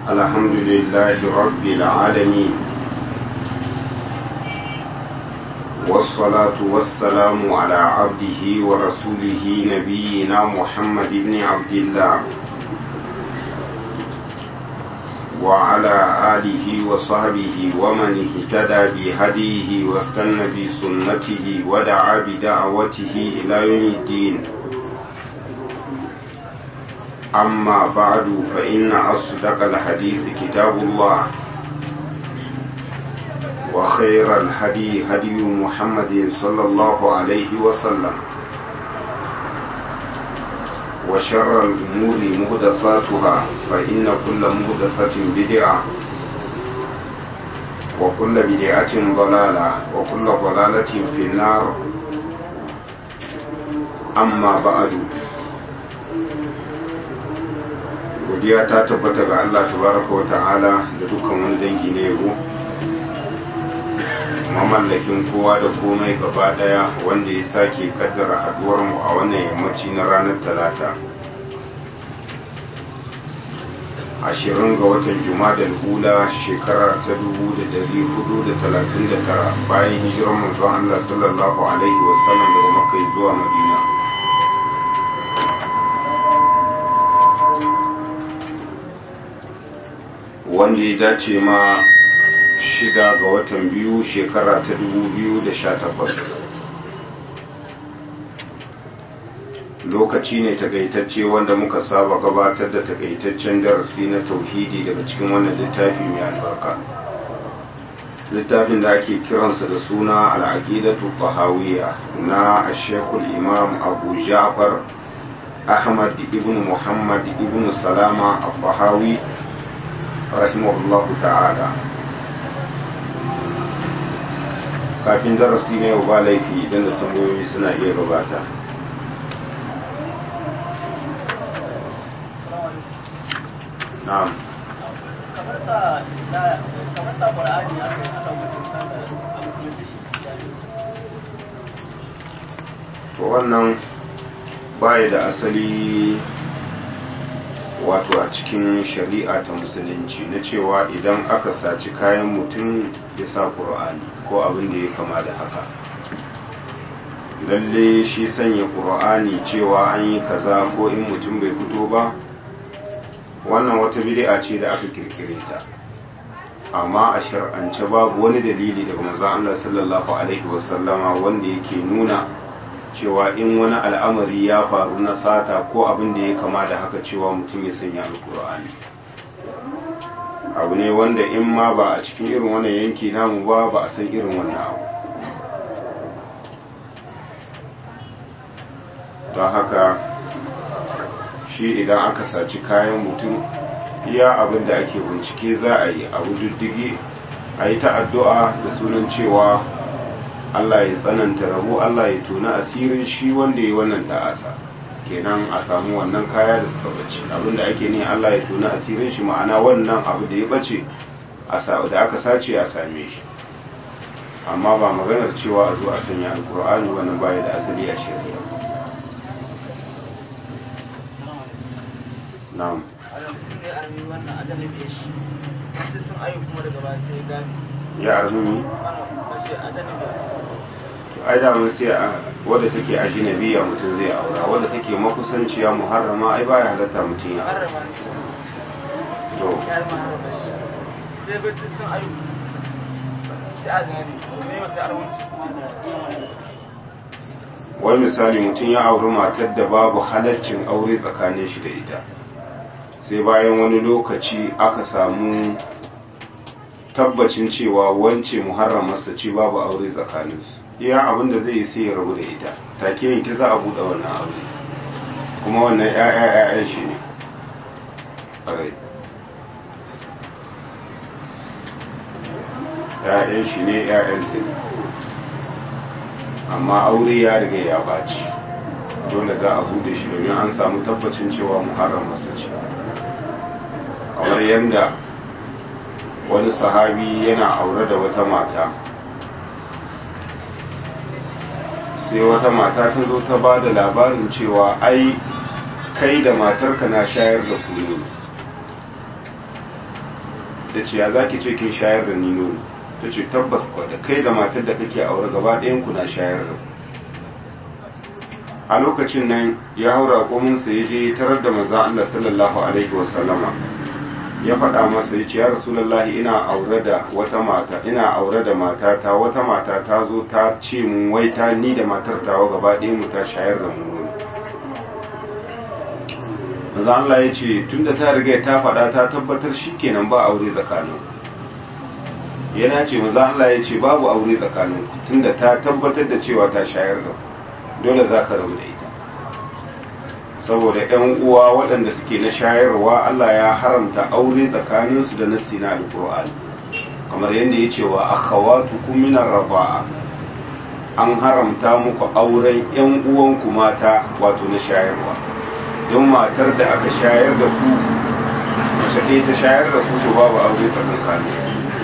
الحمد لله رب العالمين والصلاة والسلام على عبده ورسوله نبينا محمد بن عبد الله وعلى آله وصحبه ومن اهتدى بهديه واستنى بسنته ودعا بدعوته إلى يوم الدين أما بعد فإن أصدق الحديث كتاب الله وخير الهدي هدي محمد صلى الله عليه وسلم وشر الأمور مهدفاتها فإن كل مهدفة بدعة وكل بدعة ضلالة وكل ضلالة في النار أما بعد godiya ta tabbata ga Allah tabaraka wa ta'ala da dukkan wani dangi na yabo mamallakin kowa da komai gaba daya wanda ya sake kaddara haduwar mu a wannan yammaci na ranar talata ashirin ga watan jumadal hula shekara ta dubu da dari hudu da talatin da tara bayan hijirar manzon Allah sallallahu alaihi wasallam daga makka zuwa madina wanda ya dace ma shida ga watan biyu shekara ta dubu biyu da sha takwas lokaci ne takaitacce wanda muka saba gabatar da takaitaccen darasi na tauhidi daga cikin wannan littafi mai albarka littafin da ake kiransa da suna al'aqidatu tahawiyya na ashekul imam abu ja'far ahmad ibn muhammad ibn salama al-fahawi rahimahullahu ta'ala kafin darasi na yau ba laifi idan da tambayoyi suna iya gabata na'am kamar sa kamar sa qur'ani ya kai aka mutum sanda a musulunci shi to wannan baya da asali wato a cikin shari'a ta musulunci na cewa idan aka saci kayan mutum ya sa ƙur'ani ko abin da ya kama da haka lalle shi sanya ƙur'ani cewa an yi kaza ko in mutum bai fito ba wannan wata bid'a ce da aka kirkire ta amma a shar'ance babu wani dalili daga manzon Allah sallallahu alaihi wasallama wanda yake nuna cewa in wani al'amari ya faru na sata ko abin da ya kama da haka cewa mutum ya sanya alkur'ani abu ne wanda in ma ba a cikin irin wannan yanki namu ba ba a san irin wannan abu don haka shi idan aka saci kayan mutum iya abin da ake bincike za a yi abu diddigi a yi ta addu'a da sunan cewa Allah ya tsananta rabo Allah ya tona asirin shi wanda ya wannan ta'asa kenan a samu wannan kaya da suka bace abinda ake ne Allah ya tona asirin shi ma'ana wannan abu da ya bace da aka sace a same shi amma ba maganar cewa a zo a sanya alkur'ani wannan baya da asali a shari'a na'am wannan ajalin da shi sai sun ayu kuma daga ba sai gani ya arzumi ai da mun sai wadda take ajinabiya mutum zai aura wadda take makusanciya muharrama ai baya halatta mutum ya to sai bai sun ayu sai a gani ne wata arwansu kuma da yin wani wani misali mutum ya auri matar da babu halaccin aure tsakanin shi da ita sai bayan wani lokaci aka samu tabbacin cewa wance muharramarsa ce babu aure tsakaninsu iya abin da zai yi sai ya rabu da ita take yanki za a buɗe wannan aure kuma wannan ya'ya ya'yan shi ne ƙarai ya'yan shi ne ya'yan ta ne amma aure ya riga ya baci dole za a buɗe shi domin an samu tabbacin cewa muharramarsa ce kamar yadda wani sahabi yana aure da wata mata sai wata mata ta zo ta ba da labarin cewa ai kai da matarka na shayar da kunu ta ce ya zaki ce kin shayar da ni nono ta ce tabbas kwa da kai da matar da kake aure gaba ɗayan ku na shayar da a lokacin nan ya haura kominsa ya je tarar da manzon Allah sallallahu alaihi wasallama ya faɗa masa ya ce ya rasulullahi ina aure da wata mata ina aure da matata wata mata ta zo ta ce mun wai ta ni da matar tawa gaba ɗaya mu ta shayar da mu manzo Allah ya ce tunda ta riga ta faɗa ta tabbatar shikenan ba aure tsakanin yana ce manzo Allah ya ce babu aure tsakanin tunda ta tabbatar da cewa ta shayar da dole za ka rabu da ita saboda ‘yan uwa waɗanda suke na shayarwa Allah ya haramta aure tsakaninsu da nassi na alƙur'ani kamar yadda ya ce wa akhawatu minar raba'a an haramta muku auren ‘yan uwanku mata wato na shayarwa don matar da aka shayar da ku mace ɗaya ta shayar da ku to babu aure tsakanin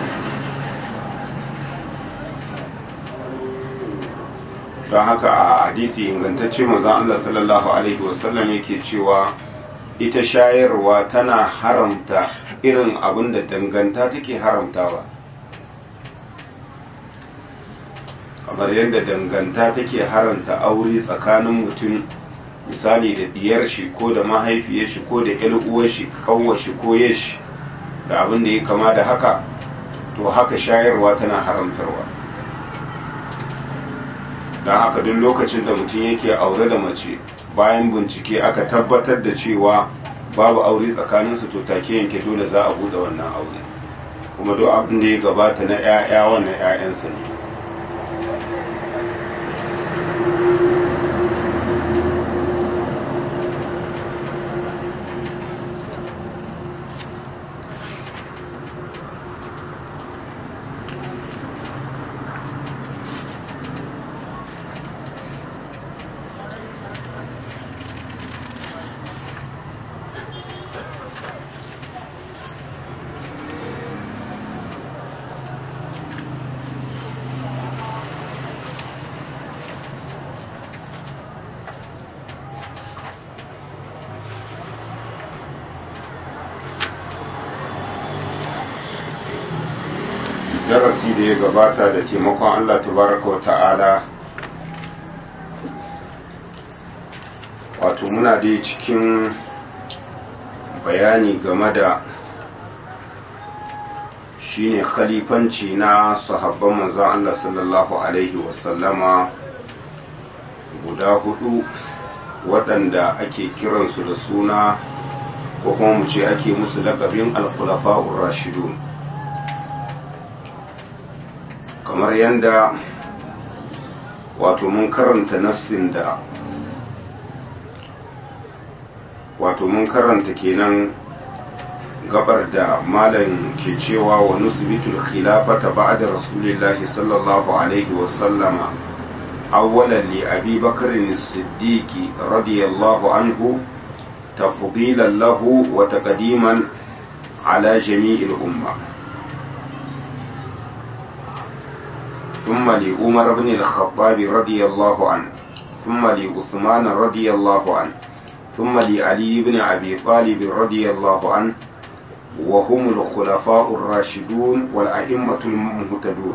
don haka a hadisi ingantacce manzon Allah sallallahu alaihi wasallam yake cewa ita shayarwa tana haramta irin abin da danganta take haramtawa kamar yadda danganta take haranta aure tsakanin mutum misali da diyar shi ko da mahaifiyar shi ko da ƴar uwar shi kawwar shi ko yashi da abin da ya kama da haka to haka shayarwa tana haramtarwa don haka duk lokacin da mutum yake aure da mace bayan bincike aka tabbatar da cewa babu aure tsakaninsu to take yanke dole za a bude wannan aure kuma duk abin da ya gabata na 'ya'ya wannan 'ya'yansa ne darasi da ya gabata da taimakon Allah tabaraka wa ta'ala wato muna dai cikin bayani game da shine khalifanci na sahabban manzon Allah sallallahu alaihi wasallama guda hudu waɗanda ake kiransu da suna ko kuma mu ce ake musu lakabin al-khulafa'ur rashidun kamar yadda wato mun karanta nassin da wato mun karanta kenan gabar da malam ke cewa wa nusbitul khilafata ba'da rasulillahi sallallahu alaihi wa sallama awwalan li abi bakr as-siddiq radiyallahu anhu tafdilan lahu wa taqdiman ala jami'il ummah ثم لعمر بن الخطاب رضي الله عنه ثم لعثمان رضي الله عنه ثم لعلي بن أبي طالب رضي الله عنه وهم الخلفاء الراشدون والأئمة المهتدون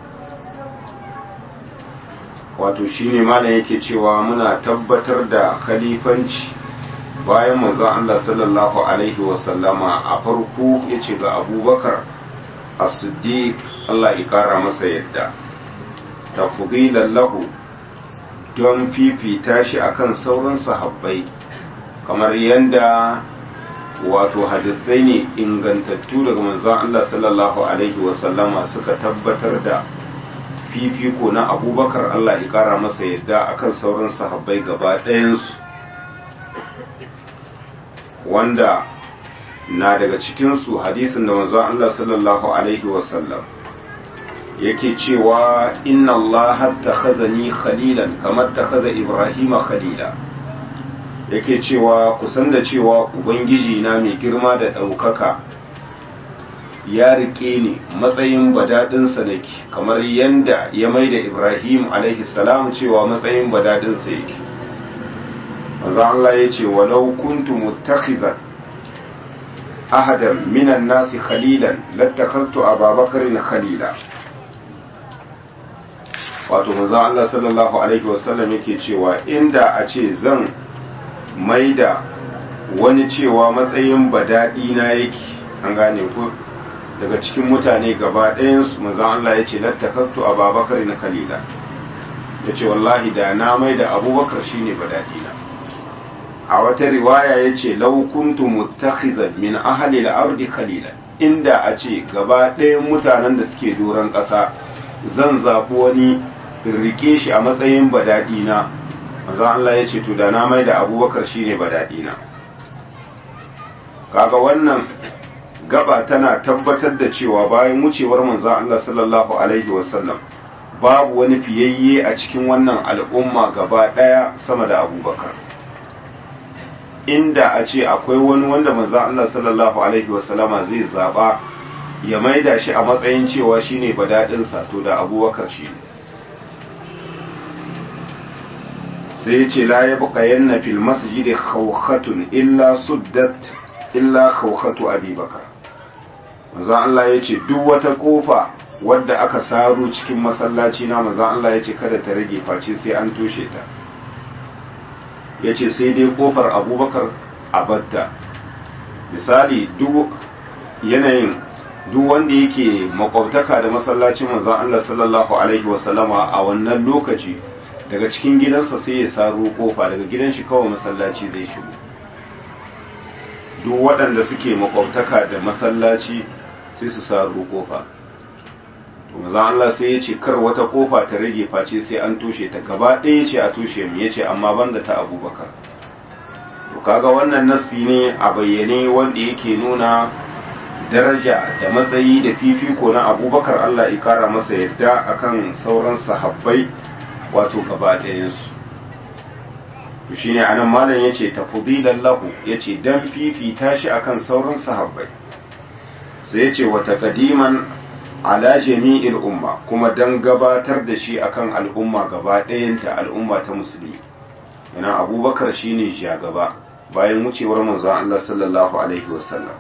wato shine malam yake cewa muna tabbatar da khalifanci bayan manzon Allah sallallahu alaihi wasallama a farko yace ga abubakar as-siddiq Allah ya kara masa yadda tafdilan lahu don fifita shi akan sauran sahabbai kamar yadda wato hadisai ne ingantattu daga manzon Allah sallallahu alaihi wasallama suka tabbatar da fifiko na abubakar Allah ya kara masa yadda akan sauran sahabbai gaba ɗayansu wanda na daga cikinsu hadisin da manzon Allah sallallahu alaihi wasallam yake cewa inna Allah takhazani khalilan kamar takhaza Ibrahima khalila yake cewa kusan da cewa ubangiji na mai girma da ɗaukaka ya rike ni matsayin badadinsa nake kamar yanda ya mai da Ibrahim alaihi salam cewa matsayin badadinsa yake manzo Allah ya ce walau kuntu muttakhizan ahadan minan nasi khalilan lattakaltu ababakarin khalila wato manzo Allah sallallahu alaihi wasallam yake cewa inda a ce zan maida wani cewa matsayin badadi na yake an gane ko daga cikin mutane gaba ɗayansu manzo Allah ya ce lattakastu ababakar na khalila ya ce wallahi da na maida abubakar shine badadi na a wata riwaya ya ce laukuntu mutakhizan min ahli al-ardi khalila inda a ce gaba ɗayan mutanen da suke doron ƙasa zan zaɓi wani rike shi a matsayin badadina manzo Allah ya ce to da na mai da abubakar shine badadina kaga wannan gaba tana tabbatar da cewa bayan wucewar manzo Allah sallallahu alaihi wasallam babu wani fiyayye a cikin wannan al'umma gaba daya sama da abubakar inda a ce akwai wani wanda manzo Allah sallallahu alaihi wasallama zai zaba ya maida shi a matsayin cewa shine badadinsa to da abubakar shine sai ya ce la ya buka yanna fil masjidi khawkhatun illa suddat illa khawkhatu abubakar manzo Allah ya ce duk wata kofa wadda aka saro cikin masallaci na manzo Allah ya ce kada ta rage face sai an toshe ta ya ce sai dai kofar abubakar a batta misali duk yanayin duk wanda yake makwabtaka da masallacin manzo Allah sallallahu alaihi wasallama a wannan lokaci daga cikin gidansa sai ya saro kofa daga gidan shi kawai masallaci zai shigo duk waɗanda suke makwabtaka da masallaci sai su saro kofa to manzon Allah sai ya ce kar wata kofa ta rage face sai an toshe ta gaba ɗaya ce a toshe mu yace amma banda ta Abubakar to kaga wannan nasi ne a bayyane wanda yake nuna daraja da matsayi da fifiko na Abubakar Allah ya kara masa yadda akan sauran sahabbai wato gaba ɗayansu to shine anan malam yace tafdilan lahu yace dan fifita shi akan sauran sahabbai sai yace wa taqdiman ala jami'il umma kuma dan gabatar da shi akan al'umma gaba ɗayanta al'umma ta musulmi yana abubakar shine shugaba bayan wucewar manzon Allah sallallahu alaihi wasallam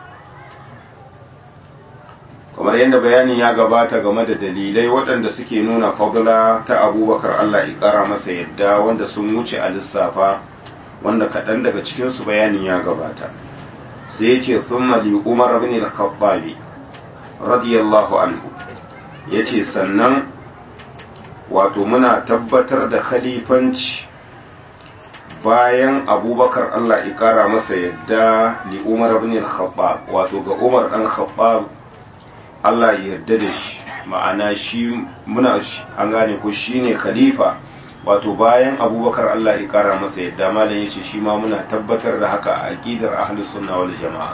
kamar yadda bayani ya gabata game da dalilai waɗanda suke nuna fadla ta abubakar Allah ya ƙara masa yadda wanda sun wuce a lissafa wanda kaɗan daga cikinsu bayani ya gabata sai ya ce thumma li umar ibn al-khattabi radiyallahu anhu yace sannan wato muna tabbatar da khalifanci bayan abubakar Allah ya ƙara masa yadda li umar ibn al-khattab wato ga umar dan khattab Allah ya yarda da shi ma'ana shi muna an gane ko shine khalifa wato bayan abubakar Allah ya kara masa yadda malam yace shi ma muna tabbatar da haka a aqidar ahlus sunna wal jamaa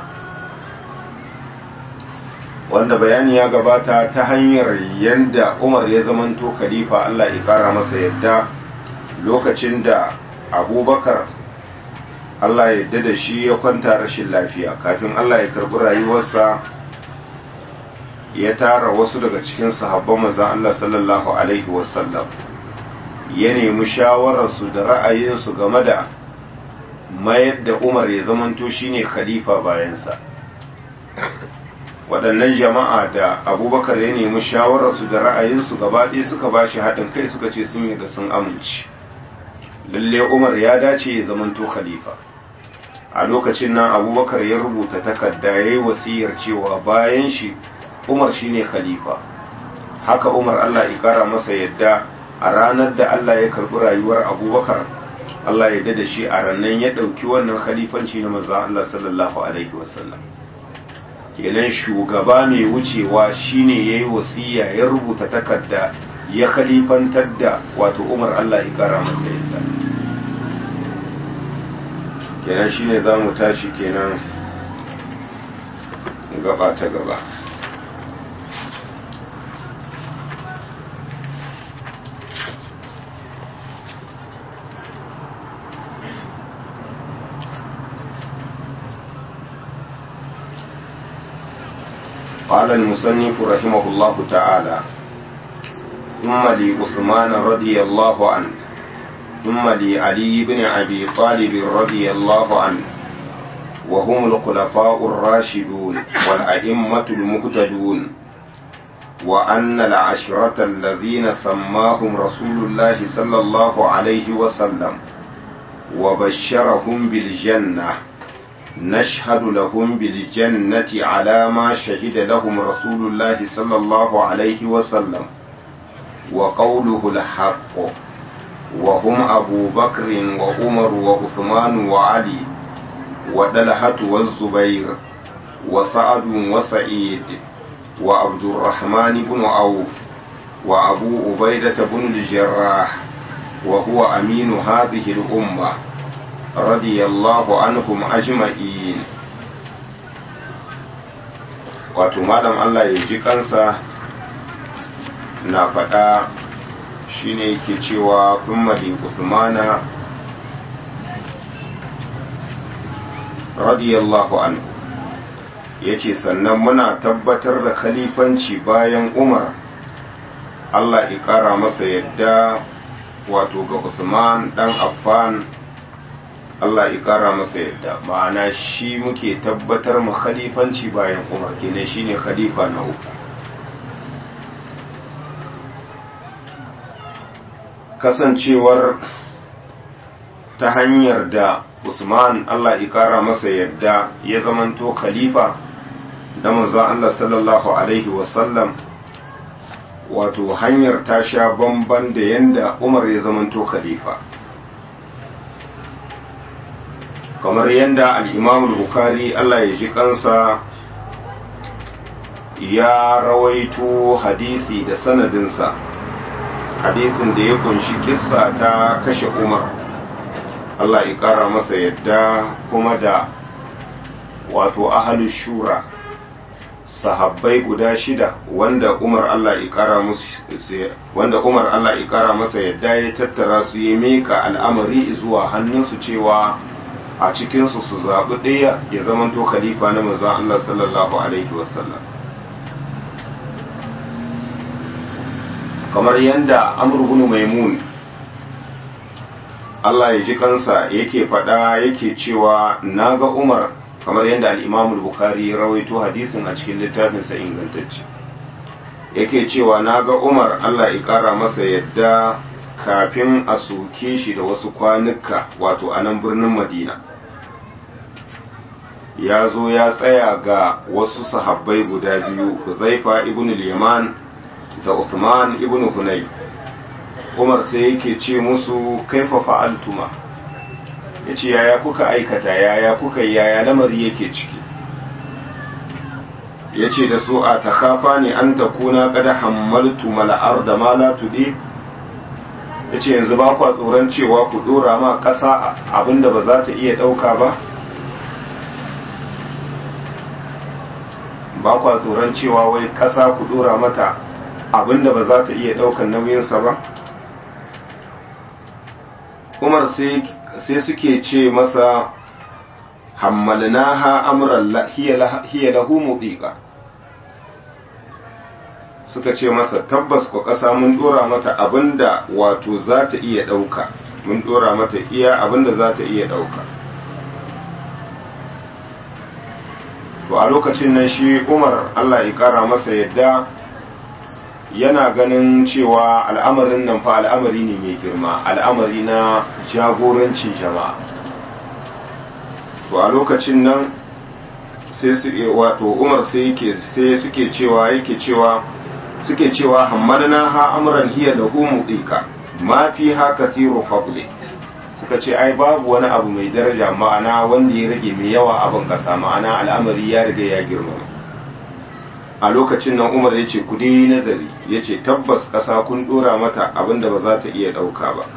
wanda bayani ya gabata ta hanyar yanda Umar ya zamanto khalifa Allah ya kara masa yadda lokacin da abubakar Allah ya yarda da shi ya kwanta rashin lafiya kafin Allah ya karbi rayuwarsa ya tara wasu daga cikin sahabban manzon Allah sallallahu alaihi wasallam ya nemi shawararsu da ra'ayinsu game da mayar da Umar ya zamanto shine khalifa bayansa waɗannan jama'a da abubakar ya nemi shawararsu da ra'ayinsu gaba ɗaya suka ba shi haɗin kai suka ce sun yi da sun amince lalle Umar ya dace ya zamanto khalifa a lokacin nan abubakar ya rubuta takarda ya yi wasiyar cewa bayan shi umar shine khalifa haka umar allah ya kara masa yadda a ranar da allah ya karbi rayuwar abubakar allah ya da shi a rannan ya ɗauki wannan khalifanci na maza allah sallallahu alaihi wasallam kenan shugaba mai wucewa shine ya yi wasiya ya rubuta takarda ya khalifantar da wato umar allah ya kara masa yadda kenan shine za mu tashi kenan gaba ta gaba قال المصنف رحمه الله تعالى ثم لعثمان رضي الله عنه ثم لعلي بن أبي طالب رضي الله عنه وهم الخلفاء الراشدون والأئمة المهتدون وأن العشرة الذين سماهم رسول الله صلى الله عليه وسلم وبشرهم بالجنة نشهد لهم بالجنة على ما شهد لهم رسول الله صلى الله عليه وسلم وقوله الحق وهم أبو بكر وعمر وعثمان وعلي ودلحة والزبير وسعد وسعيد وعبد الرحمن بن عوف وأبو عبيدة بن الجراح وهو أمين هذه الأمة رضي الله عنهم أجمعين wato malam Allah ya ji kansa na faɗa shine yake cewa thumma li Uthmana radiyallahu anhu yace sannan muna tabbatar da khalifanci bayan Umar Allah ya ƙara masa yadda wato ga Usman dan Affan Allah ya ƙara masa yadda ma'ana shi muke tabbatar mu khalifanci bayan Umar kenan shine khalifa na uku kasancewar ta hanyar da Usman Allah ya ƙara masa yadda ya zamanto khalifa da manzon Allah sallallahu alaihi wasallam wato hanyar ta sha bamban da yanda Umar ya zamanto khalifa kamar yanda al-Imam al-Bukhari Allah ya ji kansa ya rawaito hadisi da sanadinsa hadisin da ya kunshi kissa ta kashe Umar Allah ya kara masa yadda kuma da wato ahalu shura sahabbai guda shida wanda Umar Allah ya kara musu wanda Umar Allah ya kara masa yadda ya tattara su ya mika al'amari zuwa hannunsu cewa a cikin su su zabi ɗaya ya zamanto khalifa na manzon Allah sallallahu alaihi wasallam kamar yanda Amr ibn Maimun Allah ya ji kansa yake faɗa yake cewa naga Umar kamar yadda al-Imam al-Bukhari ya rawaito hadisin a cikin littafinsa ingantacce yake cewa naga Umar Allah ya ƙara masa yadda kafin a soke shi da wasu kwanuka wato a nan birnin Madina ya zo ya tsaya ga wasu sahabbai guda biyu Huzaifa ibn al-Yaman da Uthman ibn Hunay Umar sai yake ce musu kaifa fa'altuma yace yaya kuka aikata yaya kuka yaya lamari yake ciki yace da su a takhafa ne an takuna qad hammaltu mal arda ma la tudi yace yanzu ba kwa tsoron cewa ku dora ma kasa abinda ba za ta iya dauka ba ba kwa tsoron cewa wai kasa ku dora mata abinda ba za ta iya daukan nauyinsa ba umar sai suke ce masa hammalnaha amran hiya lahu mudiqa suka ce masa tabbas ko ƙasa mun dora mata abinda wato za ta iya ɗauka mun dora mata iya abinda za ta iya ɗauka to a lokacin nan shi umar allah ya ƙara masa yadda yana ganin cewa al'amarin nan fa al'amari ne mai girma al'amari na jagorancin jama'a to a lokacin nan sai su wato umar sai yake sai suke cewa yake cewa suke cewa hammalna ha amran hiya lahu mudika ma fi ha kathiru fadli suka ce ai babu wani abu mai daraja ma'ana wanda ya rage mai yawa abin kasa ma'ana al'amari ya riga ya girmama a lokacin nan umar ya ce ku dai nazari ya ce tabbas ƙasa kun ɗora mata abinda ba za ta iya ɗauka ba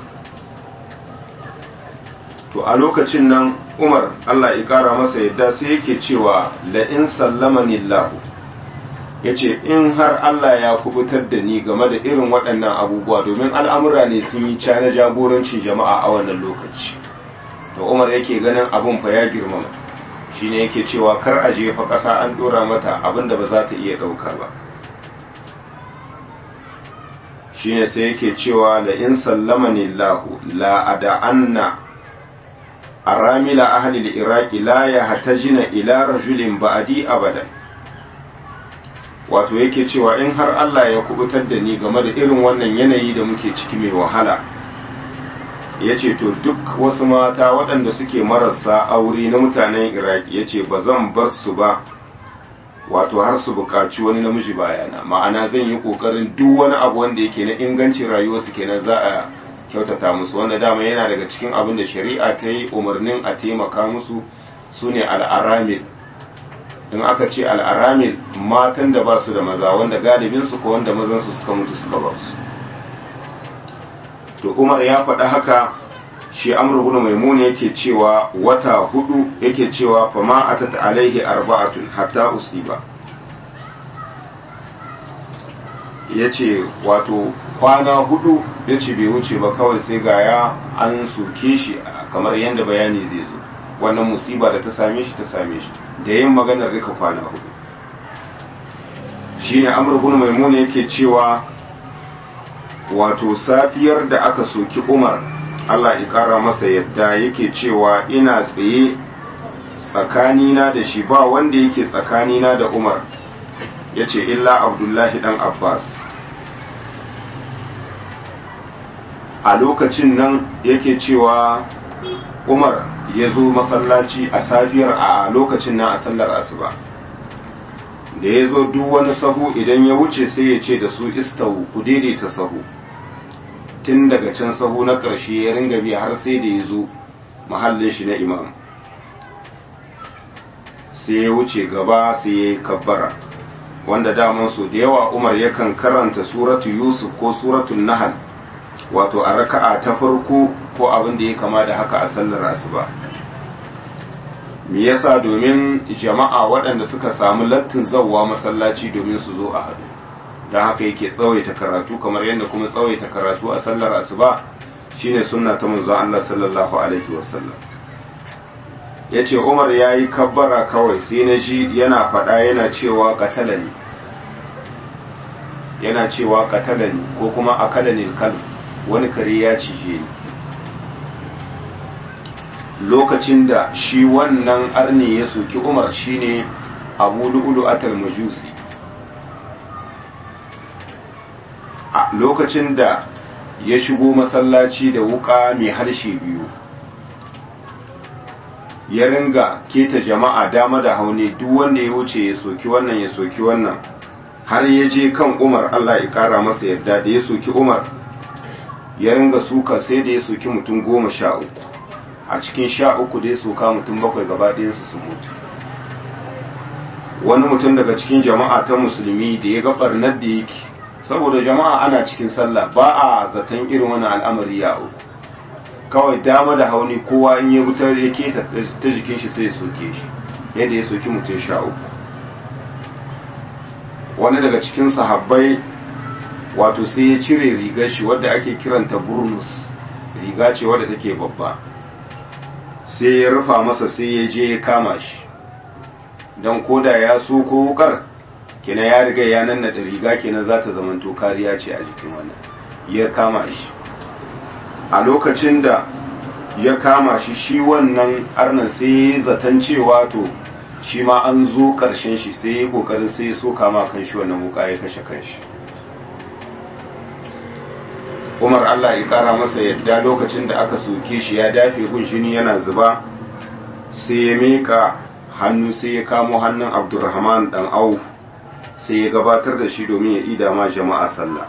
to a lokacin nan umar allah ya ƙara masa yadda sai yake cewa la'in sallamani lahu ya ce in har allah ya kubutar da ni game da irin waɗannan abubuwa domin al'amura ne sun yi cana jagorancin jama'a a wannan lokaci to umar yake ganin abin fa ya girmama shine yake cewa kar a jefa ƙasa an ɗora mata abinda ba za ta iya ɗauka ba shine sai yake cewa la in sallamani lahu la ada'anna aramila ahli al-iraqi la yahtajina ila rajulin ba'di abadan wato yake cewa in har Allah ya kubutar da ni game da irin wannan yanayi da muke ciki mai wahala ya ce to duk wasu mata waɗanda suke marasa aure na mutanen iraki ya ce ba zan bar su ba wato har su buƙaci wani namiji bayana ma'ana zan yi ƙoƙarin duk wani abu wanda yake na ingancin rayuwarsu kenan za a kyautata musu wanda dama yana daga cikin abin da shari'a ta yi umarnin a taimaka musu su ne al'aramil in aka ce al'aramil matan da ba su da maza wanda galibinsu ko wanda mazansu suka mutu suka ba su to umar ya faɗa haka shi amr ibn maimun yake cewa wata hudu yake cewa fa ma atat alaihi arba'atun hatta usiba yace wato kwana hudu yace bai wuce ba kawai sai ga ya an soke shi kamar yadda bayani zai zo wannan musiba da ta same shi ta same shi da yin maganar rika kwana hudu shine amr ibn maimun yake cewa wato safiyar da aka soki umar Allah ya kara masa yadda yake cewa ina tsaye tsakanina da shi ba wanda yake tsakanina da umar ya ce illa abdullahi dan abbas a lokacin nan yake cewa umar ya zo masallaci a safiyar a lokacin nan a sallar asuba da ya zo duk wani sahu idan ya wuce sai ya ce da su istawu ku daidaita sahu tun daga can sahu na ƙarshe ya ringa bi har sai da ya zo mahallin shi na imam sai ya wuce gaba sai ya yi kabbara wanda daman su da yawa umar yakan karanta suratu yusuf ko suratu nahal wato a raka'a ta farko ko abin da ya kama da haka a sallar asuba me yasa domin jama'a waɗanda suka samu lattin zawwa masallaci domin su zo a haɗu don haka yake tsawaita karatu kamar yadda kuma tsawaita karatu a sallar asuba shine sunna ta manzon Allah sallallahu alaihi wasallam yace Umar yayi kabbara kawai sai na ji yana faɗa yana cewa qatalani yana cewa qatalani ko kuma akalani kal wani kare ya cije ni lokacin da shi wannan arni ya soki Umar shine Abu Lu'lu atal Majusi a lokacin da ya shigo masallaci da wuka mai harshe biyu ya ringa keta jama'a dama da haune duk wanda ya wuce ya soki wannan ya soki wannan har ya je kan umar allah ya kara masa yadda da ya soki umar ya ringa suka sai da ya soki mutum goma sha uku a cikin sha uku da ya soka mutum bakwai gaba ɗayansu su mutu wani mutum daga cikin jama'a ta musulmi da ya ga barnar da yake saboda jama'a ana cikin sallah ba a zaton irin wani al'amari ya uku kawai dama da hauni kowa in ya wutar ya keta ta jikin shi sai ya soke shi yadda ya soki mutum sha uku wani daga cikin sahabbai wato sai ya cire rigar shi wadda ake kiranta burnus riga ce wadda take babba sai ya rufa masa sai ya je ya kama shi don koda ya so ko wukar kenan ya riga ya nan da riga kenan za ta zamanto kariya ce a jikin wannan ya kama shi a lokacin da ya kama shi shi wannan arnan sai ya zaton cewa to shi ma an zo karshen shi sai ya kokarin sai ya so kama kan shi wannan wuka ya kashe kan shi umar allah ya kara masa yadda lokacin da aka soke shi ya dafe gun shini yana zuba sai ya mika hannu sai ya kamo hannun abdurrahman dan auf sai ya gabatar da shi domin ya ida ma jama'a sallah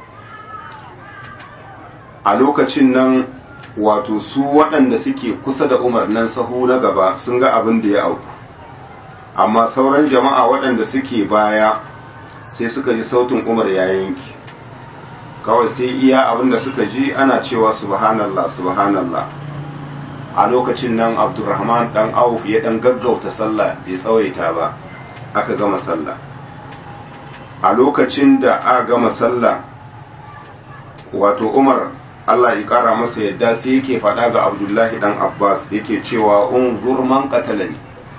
a lokacin nan wato su waɗanda suke kusa da umar nan sahu na gaba sun ga abin da ya auku amma sauran jama'a waɗanda suke baya sai suka ji sautin umar ya yanki kawai sai iya abin da suka ji ana cewa subhanallah subhanallah a lokacin nan abdurrahman dan auf ya dan gaggauta sallah bai tsawaita ba aka gama sallah a lokacin da aka gama sallah wato umar Allah ya kara masa yadda sai yake faɗa ga abdullahi dan abbas yake cewa unzur man qatalani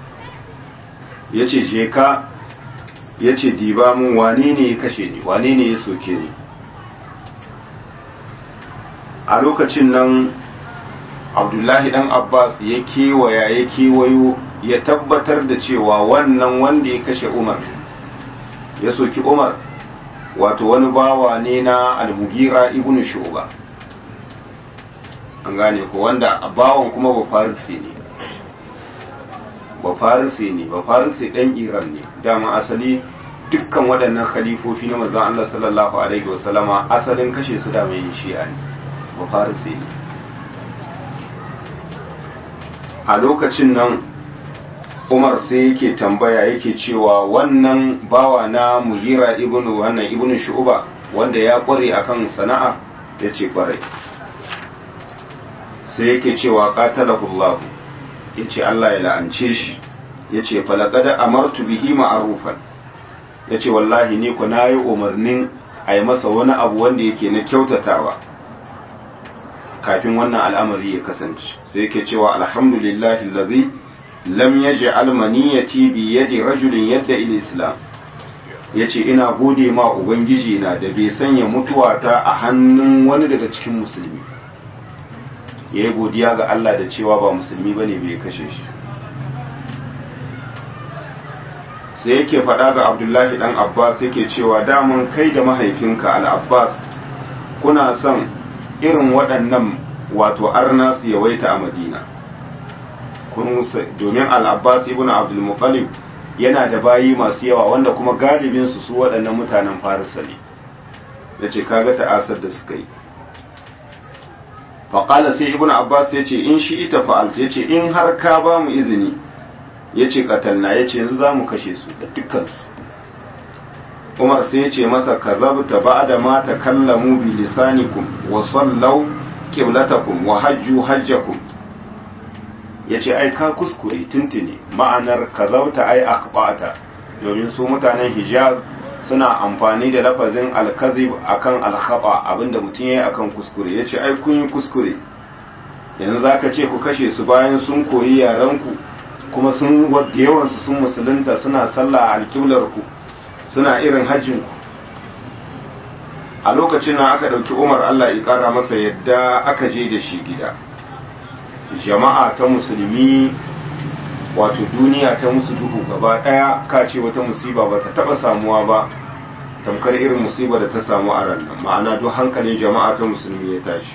yace je ka yace diba mun wane ne ya kashe ni wane ne ya soke ni a lokacin nan abdullahi dan abbas ya kewaya ya kewayo ya tabbatar da cewa wannan wanda ya kashe umar ya soki umar wato wani bawa ne na almugira ibn shuba an gane ko wanda bawan kuma ba farisi ne ba farisi ne ba farisi dan iran ne dama asali dukkan waɗannan khalifofi na manzon Allah sallallahu alaihi wasallama asalin kashe su da mai shi'a ne ba farisi ne a lokacin nan umar sai yake tambaya yake cewa wannan bawa na mugira ibnu wannan ibnu shu'ba wanda ya kware akan sana'a yace kware sai yake cewa qatalahullahu yace Allah ya la'ance shi yace falaqad amartu bihi ma'rufan yace wallahi ni ku nayi umarnin a yi masa wani abu wanda yake na kyautatawa kafin wannan al'amari ya kasance sai yake cewa alhamdulillahi allazi lam yaj'al maniyati bi yadi rajulin yadda il islam yace ina gode ma ubangiji na da bai sanya mutuwata a hannun wani daga cikin musulmi yayi godiya ga Allah da cewa ba musulmi bane bai kashe shi sai yake faɗa ga Abdullahi dan Abbas yake cewa daman kai da mahaifinka al-Abbas kuna son irin waɗannan wato arna su yawaita a Madina domin al'abbas ibn abdulmuttalib yana da bayi masu yawa wanda kuma galibinsu su waɗannan mutanen farisa ne ya ce kaga ta'asar da suka yi faƙala sai ibn abbas ya ce in shi ita fa'alta ya ce in har ka ba mu izini ya ce katalna ya ce yanzu za mu kashe su da dukkansu umar sai ya ce masa ka zabta ba da ma ta kallamu bi lisanikum wa sallau qiblatakum wa hajju hajjakum ya ce ai ka kuskure tuntuni ma'anar ka zauta ai akbata domin su mutanen hijaz suna amfani da lafazin alkazib akan alkhaba abinda mutum yayi akan kuskure ya ce ai kun yi kuskure yanzu zaka ce ku kashe su bayan sun koyi yaran ku kuma sun da yawan su sun musulunta suna sallah a alƙiblar ku suna irin hajjin ku a lokacin nan aka ɗauki umar Allah ya ƙara masa yadda aka je da shi gida jama'a ta musulmi wato duniya ta musu duhu gaba daya ka ce wata musiba ba ta taba samuwa ba tamkar irin musiba da ta samu a ran ma'ana duk hankalin jama'a ta musulmi ya tashi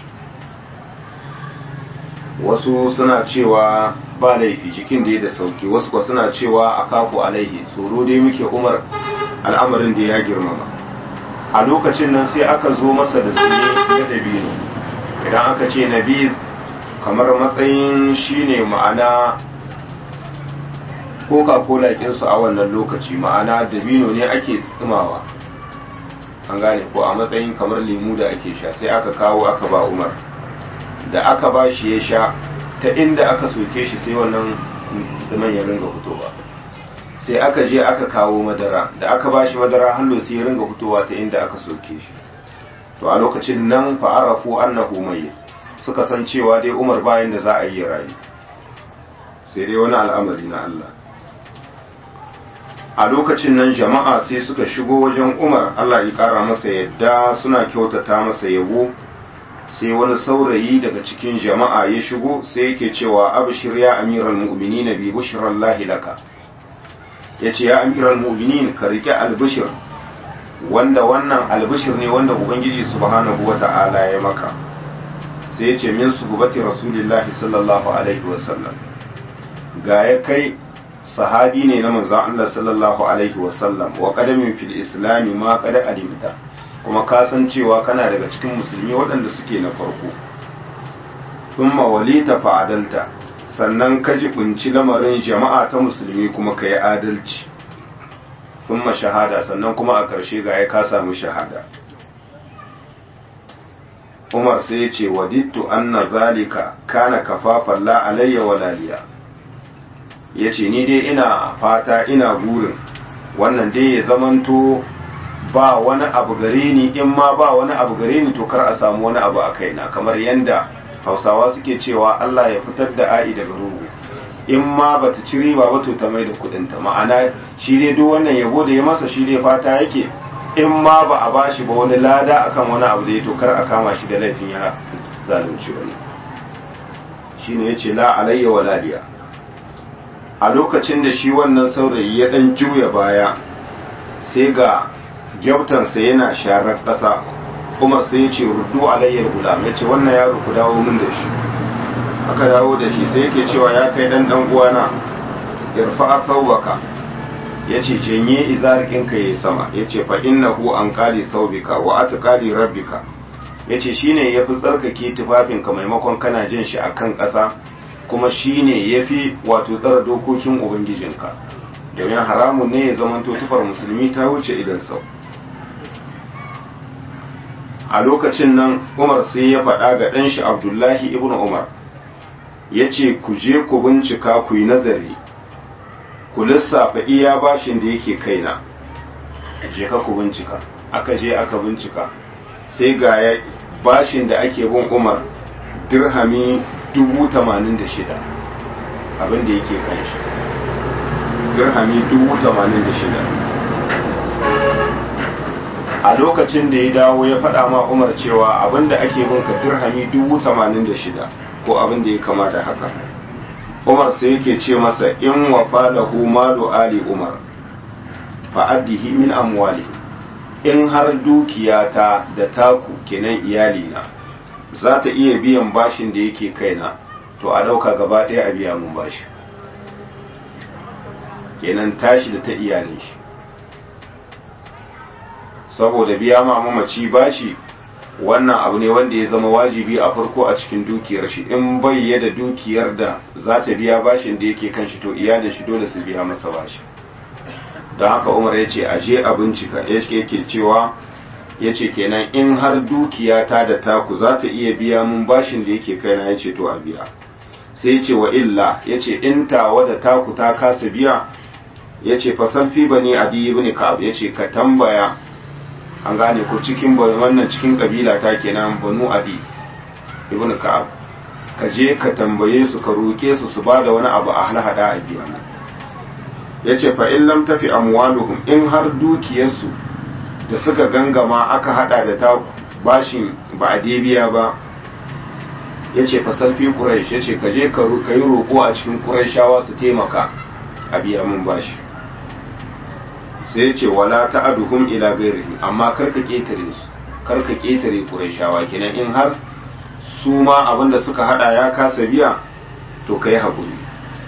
wasu suna cewa ba laifi jikin da ya da sauki wasu kuwa suna cewa a kafu alaihi tsoro dai muke umar al'amarin da ya girmama a lokacin nan sai aka zo masa da tsine na dabino idan aka ce nabi kamar matsayin shine ma'ana coca-cola kinsu a wannan lokaci ma'ana dabino ne ake tsimawa an gane ko a matsayin kamar lemu da ake sha sai aka kawo aka ba umar da aka ba shi ya sha ta inda aka soke shi sai wannan zaman ya ringa fitowa sai aka je aka kawo madara da aka ba shi madara hallo sai ya ringa fitowa ta inda aka soke shi to a lokacin nan fa'arafu annahu mayyit suka san cewa dai umar bayan da za a yi rayu sai dai wani al'amari na Allah a lokacin nan jama'a sai suka shigo wajen umar Allah ya kara masa yadda suna kyautata masa yabo sai wani saurayi daga cikin jama'a ya shigo sai yake cewa abshir ya amiral mu'minin bi bushrallahi laka yace ya amiral mu'minin ka rike albishir wanda wannan albishir ne wanda ubangiji subhanahu wata'ala ya maka sai ya ce min suhubati rasulillahi sallallahu alaihi wasallam ga ya kai sahabi ne na manzon Allah sallallahu alaihi wasallam wa qadamin fil islami ma qad alimta kuma ka san cewa kana daga cikin musulmi waɗanda suke na farko thumma walita fa'adalta sannan ka jibinci lamarin jama'a ta musulmi kuma ka yi adalci thumma shahada sannan kuma a ƙarshe ga ya ka samu shahada Umar sai ya ce wadittu anna zalika kana kafafan la alayya walaliya ya ce ni dai ina fata ina burin wannan dai ya zamanto ba wani abu gare ni in ma ba wani abu gare ni to kar a samu wani abu a kaina kamar yanda hausawa suke cewa Allah ya fitar da a'i daga rugu in ma bata ci riba ba to ta mai da kudinta ma'ana shi dai duk wannan yabo da ya masa shi dai fata yake in ma ba a bashi ba wani lada akan wani abu da ya tokar a kama shi da laifin ya zalunci wani shine yace la alayya wala liya a lokacin da shi wannan saurayi ya dan juya baya sai ga gyautansa yana sharar ƙasa umar sai ya ce ruddu alayyar gulam ya ce wannan yaro ku dawo min da shi aka dawo da shi sai yake cewa ya kai dan dan uwana irfa thawbaka ya ce janye izarikinka ya sama ya ce fa innahu an qali thawbika wa atqali rabbika ya ce shine yafi tsarkake tufafinka maimakon kana jin shi akan ƙasa kuma shine yafi wato tsara dokokin ubangijinka domin haramun ne ya zamanto tufar musulmi ta wuce idan sau a lokacin nan umar sai ya faɗa ga ɗanshi abdullahi ibn umar ya ce ku je ku bincika ku yi nazari ku lissafa iya bashin da yake kaina je ka ku bincika aka je aka bincika sai ga ya bashin da ake bin umar dirhami dubu tamanin da shida abin da yake kan shi dirhami dubu tamanin da shida a lokacin da ya dawo ya faɗa ma umar cewa abin da ake bin ka dirhami dubu tamanin da shida ko abin da ya kama da haka umar sai yake ce masa in wafa lahu malu ali umar fa'addihi min amwali in har dukiyata da taku kenan iyalina za ta iya biyan bashin da yake kaina to a ɗauka gaba ɗaya a biya mun bashi kenan tashi da ta iyalin shi saboda biya ma mamaci bashi wannan abu ne wanda ya zama wajibi a farko a cikin dukiyar shi in bai da dukiyar da za ta biya bashin da yake kan shi to iyalin shi dole su biya masa bashi don haka umar ya ce a je a bincika yake cewa ya ce kenan in har dukiyata da taku za ta iya biya mun bashin da yake kaina ya ce to a biya sai ya ce wa illa ya ce in tawa da taku ta kasa biya ya ce fasan fi bane adi ibn ka'ab ya ce ka tambaya an gane ko cikin wannan cikin kabila ta kenan banu adi ibn ka'ab ka je ka tambaye su ka roke su su bada wani abu a halhada a biya mu yace fa in lam tafi amwaluhum in har dukiyarsu da suka gangama aka hada da ta bashin ba a biya ba yace fa salfi quraish yace ka je ka yi roko a cikin quraishawa su taimaka a biya mun bashi sai ce wala ta'aduhum ila ghairihi amma karka ketare su karka ketare qurayshawa kenan in har su ma abinda suka hada ya kasa biya to kai hakuri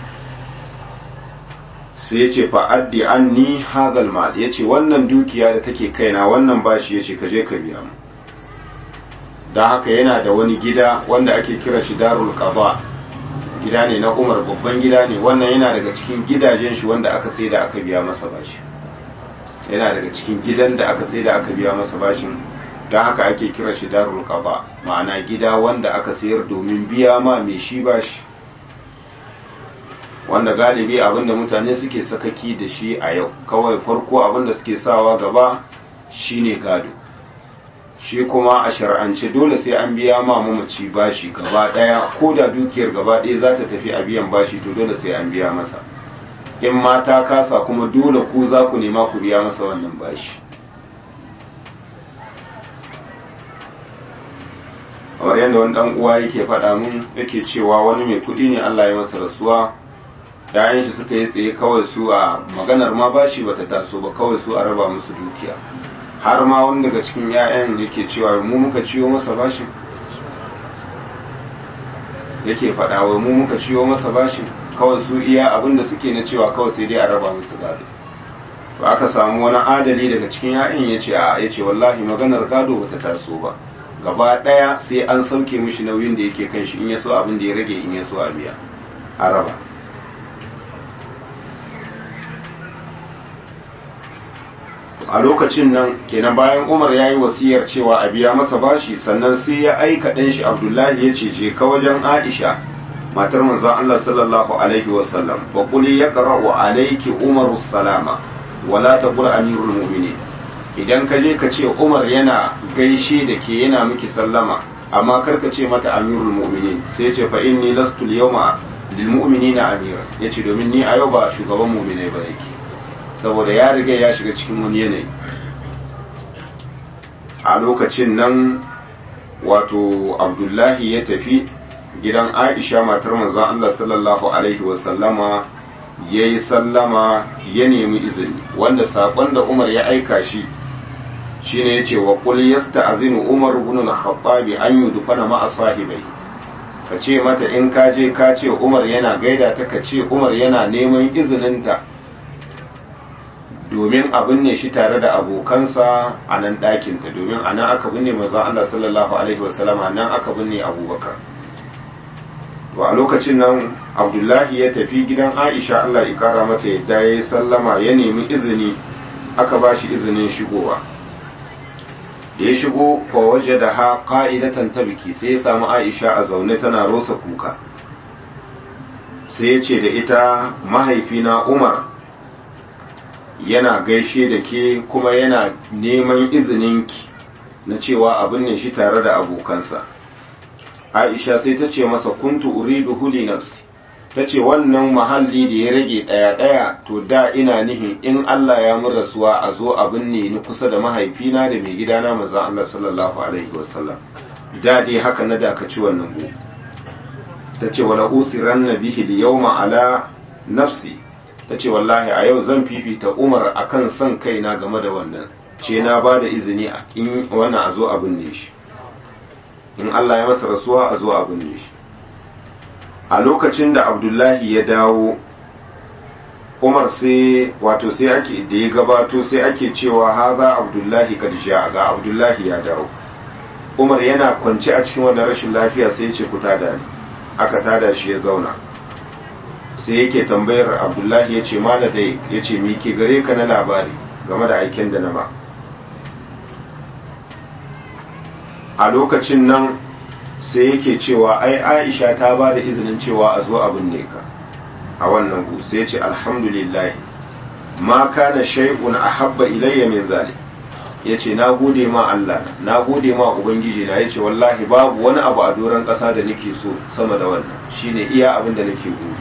sai yace fa addi anni hadhal mal yace wannan dukiya da take kaina wannan bashi yace ka je ka biya mu dan haka yana da wani gida wanda ake kira shi darul qada gida ne na Umar babban gida ne wannan yana daga cikin gidajen shi wanda aka sai da aka biya masa bashi yana daga cikin gidan da aka sai da aka biya masa bashin don haka ake kira shi darul qada ma'ana gida wanda aka sayar domin biya ma mai shi bashi wanda galibi abinda mutane suke sakaki da shi a yau kawai farko abinda suke sawa gaba shine gado shi kuma a shar'ance dole sai an biya ma mamaci bashi gaba daya ko da dukiyar gaba daya za ta tafi a biyan bashi to dole sai an biya masa in ma ta kasa kuma dole ku za ku nema ku biya masa wannan bashi kamar yadda wani dan uwa yake faɗa mun yake cewa wani mai kuɗi ne Allah ya masa rasuwa yayan shi suka yi tsaye kawai su a maganar ma bashi bata taso ba kawai su a raba musu dukiya har ma wani daga cikin yayan yake cewa mu muka ciwo masa bashi yake faɗa wai mu muka ciwo masa bashi kawai su iya abin da suke na cewa kawai sai dai a raba musu gado to aka samu wani adali daga cikin ya'yan ya ce a ya ce wallahi maganar gado bata taso ba gaba ɗaya sai an sauke mishi nauyin da yake kan shi in ya so abin da ya rage in ya so a biya a raba a lokacin nan kenan bayan umar ya yi wasiyar cewa a biya masa bashi sannan sai ya aika ɗan shi abdullahi ya ce je ka wajen aisha matar manzon Allah sallallahu alaihi wasallam fa quli yaqra'u alayki umaru salama wala taqul amirul mu'minin idan ka je ka ce umar yana gaishe da ke yana miki sallama amma kar ka ce mata amirul mu'minin sai ce fa inni lastu al-yawma lil mu'minina amira yace domin ni a yau ba shugaban mu'minai ba yake saboda ya riga ya shiga cikin wani yanayi a lokacin nan wato abdullahi ya tafi gidan aisha matar manzon Allah sallallahu alaihi wasallama ya yi sallama ya nemi izini wanda saƙon da umar ya aika shi shine ya ce wa ƙul yasta azinu umar ibn al-khattabi an yi dufana ma'a sahibai ka ce mata in ka je ka ce umar yana gaida ta ka ce umar yana neman izininta domin a binne shi tare da abokansa a nan ɗakinta domin a nan aka binne manzon Allah sallallahu alaihi wasallama nan aka binne abubakar to a lokacin nan abdullahi ya tafi gidan aisha allah ya kara mata yadda ya yi sallama ya nemi izini aka ba shi izinin shigowa da ya shigo waje da ha ka'idatan ta biki sai ya samu aisha a zaune tana rosa kuka sai ya ce da ita mahaifina umar yana gaishe da ke kuma yana neman izininki na cewa abin ne shi tare da abokansa aisha sai ta ce masa kuntu uridu huli nafsi ta ce wannan mahalli da ya rage ɗaya-ɗaya to da ina nihin in Allah ya mun rasuwa a zo abin ne ni kusa da mahaifina da mai gidana maza Allah sallallahu alaihi wasallam da dai haka na dakaci wannan bu ta ce wala usiran na bihi da yawma ala nafsi ta ce wallahi a yau zan fifita umar akan son kaina game da wannan ce na ba da izini a wannan a zo abin ne shi in Allah ya masa rasuwa a zo a binne shi a lokacin da abdullahi ya dawo umar sai wato sai ake da ya gabato sai ake cewa haza abdullahi kadisha ga abdullahi ya dawo umar yana kwance a cikin wannan rashin lafiya sai ya ce ku tada ni aka tada shi ya zauna sai yake tambayar abdullahi ya ce mana dai ya ce mi ke gare ka na labari game da aikin da na ba a lokacin nan sai yake cewa ai aisha ta ba da izinin cewa a zo abin ne ka a wannan gu sai ce alhamdulillah ma kana shay'un ahabba ilayya min zalik yace na gode ma Allah na gode ma ubangiji na yace wallahi babu wani abu a doron kasa da nake so sama da wannan shine iya abin da nake gode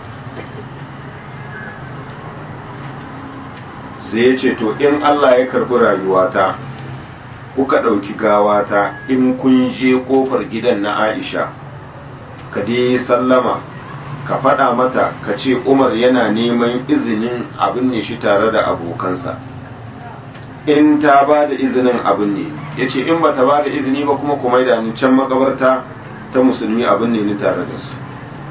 sai yace to in Allah ya karbi rayuwata kuka ɗauki gawata in kun je ƙofar gidan na Aisha, ka dai sallama, ka faɗa mata ka ce Umar yana neman izinin abin ne shi tare da abokansa. In ta ba da izinin abin ne, ya ce in ba ta ba da izini ba kuma kuma da ni can makabarta ta musulmi abin ne ni tare da su.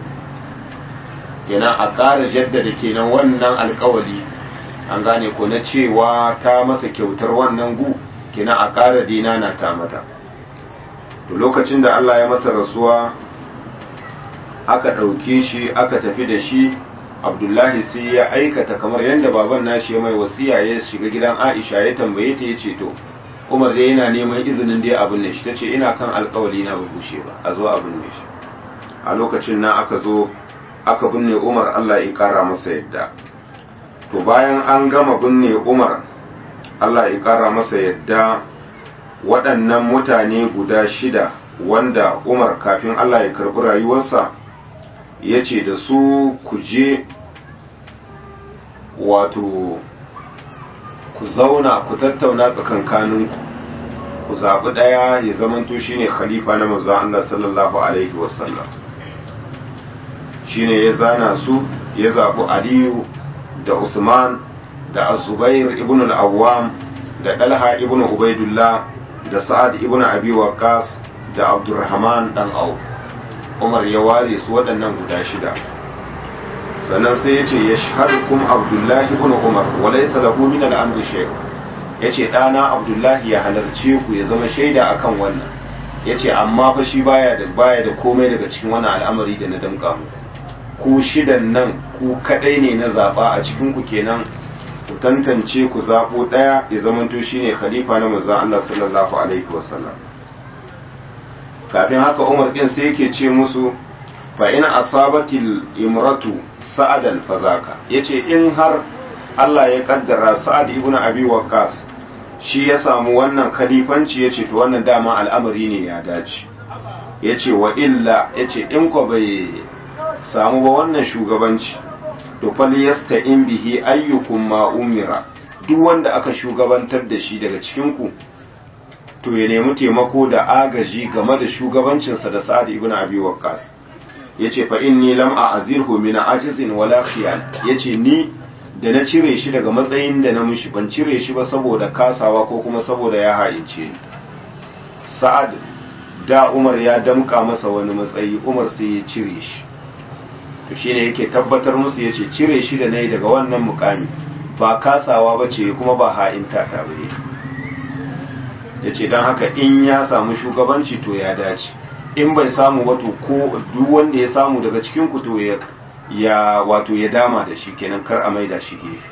Yana a ƙara jaddada kenan wannan alkawali, an gane ko na cewa ta masa kyautar wannan gu. kina a ƙara dina na ta mata to lokacin da Allah ya masa rasuwa aka ɗauke shi aka tafi da shi abdullahi sai ya aikata kamar yadda baban nashi ya mai wasiya ya shiga gidan aisha ya tambaye ta ya ce to umar dai yana neman izinin dai abin ne shi ta ce ina kan alkawali na ba bushe ba a zo abin ne shi a lokacin nan aka zo aka binne umar Allah ya ƙara masa yadda to bayan an gama binne umar Allah ya ƙara masa yadda waɗannan mutane guda shida wanda Umar kafin Allah ya karɓi rayuwarsa ya ce da su ku je wato ku zauna ku tattauna tsakankaninku ku zaɓi ɗaya ya zamanto shine khalifa na manzon Allah sallallahu alaihi wasallam shine ya zana su ya zaɓi Aliyu da Usman da azubair ibn al-awwam da dalha ibn ubaidullah da sa'ad ibn abi waqqas da abdurrahman dan au umar ya ware su waɗannan guda shida sannan sai yace yashhadukum abdullah ibn umar wa laysa lahu min al-amri shay yace dana abdullah ya halarce ku ya zama shaida akan wannan yace amma fa shi baya da baya da komai daga cikin wannan al'amari da na damka mu ku shidan nan ku kadai ne na zaba a cikin ku kenan ku tantance ku zaɓo ɗaya ya zamanto shine khalifa na manzon Allah sallallahu alaihi wasallam kafin haka Umar din sai yake ce musu fa in asabatil imratu sa'adan fazaka yace in har Allah ya kaddara Sa'ad ibn Abi Waqqas shi ya samu wannan khalifanci yace to wannan dama al'amari ne ya dace yace wa illa yace in ko bai samu ba wannan shugabanci to falyasta in bihi ayyukum ma umira duk wanda aka shugabantar da shi daga cikin ku to ya nemi taimako da agaji game da shugabancinsa da sa'ad ibn abi waqqas yace fa inni lam a'zirhu min ajizin wala khiyal yace ni da na cire shi daga matsayin da na mushi ban cire shi ba saboda kasawa ko kuma saboda ya haince ni sa'ad da umar ya damka masa wani matsayi umar sai ya cire shi to shine yake tabbatar musu yace cire shi da nayi daga wannan mukami ba kasawa ba ce kuma ba ha'inta ta bane yace dan haka in ya samu shugabanci to ya dace in bai samu ba to ko duk wanda ya samu daga cikin ku to ya ya wato ya dama da shi kenan kar a maida shi gefe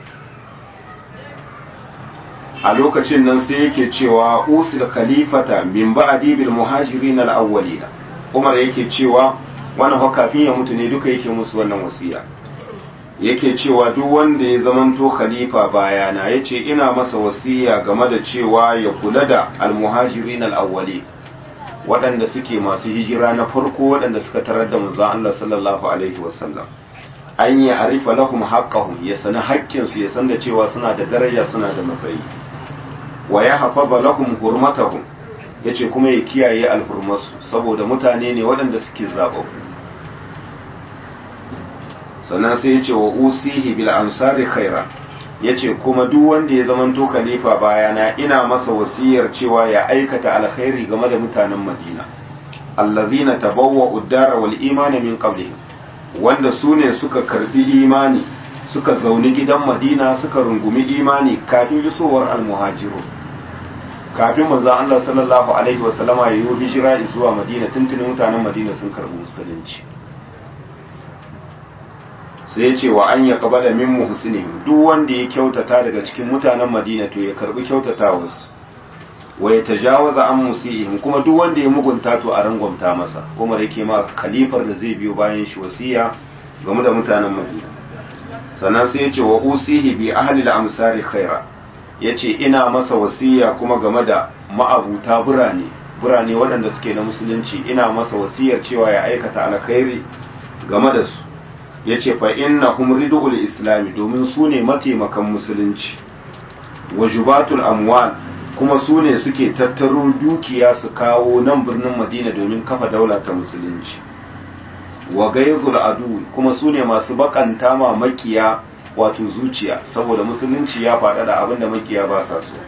a lokacin nan sai yake cewa usul khalifata min ba'di bil muhajirin al awwalina Umar yake cewa wannan fa kafin ya mutu ne duka yake musu wannan wasiya yake cewa duk wanda ya zamanto khalifa bayana yace ina masa wasiya game da cewa ya kula da al muhajirin al awwali waɗanda suke masu hijira na farko waɗanda suka tarar da manzon Allah sallallahu alaihi wasallam an yi arifa lahum haqqahum ya sani haƙƙinsu ya san da cewa suna da daraja suna da matsayi wa ya hafaza lahum hurmatahum yace kuma ya kiyaye alhurmarsu saboda mutane ne waɗanda suke zaɓaɓɓu sannan sai yace wa usihi bil ansari khaira yace kuma duk wanda ya zamanto khalifa bayana ina masa wasiyar cewa ya aikata alkhairi game da mutanen Madina allazina tabawwa'u ad-dara wal imana min qablihim wanda su ne suka karbi imani suka zauni gidan Madina suka rungumi imani kafin isowar almuhajiru kafin manzon Allah sallallahu alaihi wasallama ya yi hijira zuwa Madina tuntunin mutanen Madina sun karbi musulunci sai ya ce wa an ya kaba da min muhsinihim duk wanda ya kyautata daga cikin mutanen Madina to ya karbi kyautata wasu wa ya tajawaza an musihim kuma duk wanda ya mugunta to a rangwamta masa Umar yake ma khalifar da zai biyo bayan shi wasiya game da mutanen Madina sannan sai ya ce wa usihi bi ahli al-amsari khaira yace ina masa wasiya kuma game da ma'abuta birane birane waɗanda suke na musulunci ina masa wasiyar cewa ya aikata alkhairi game da su yace fa innahum ridul islami domin su ne mataimakan musulunci wa jubatul amwal kuma su ne suke tattaro dukiya su kawo nan birnin madina domin kafa daula ta musulunci wa gaizul adu kuma su ne masu bakanta ma makiya wato zuciya saboda musulunci ya faɗa da abinda makiya ba sa so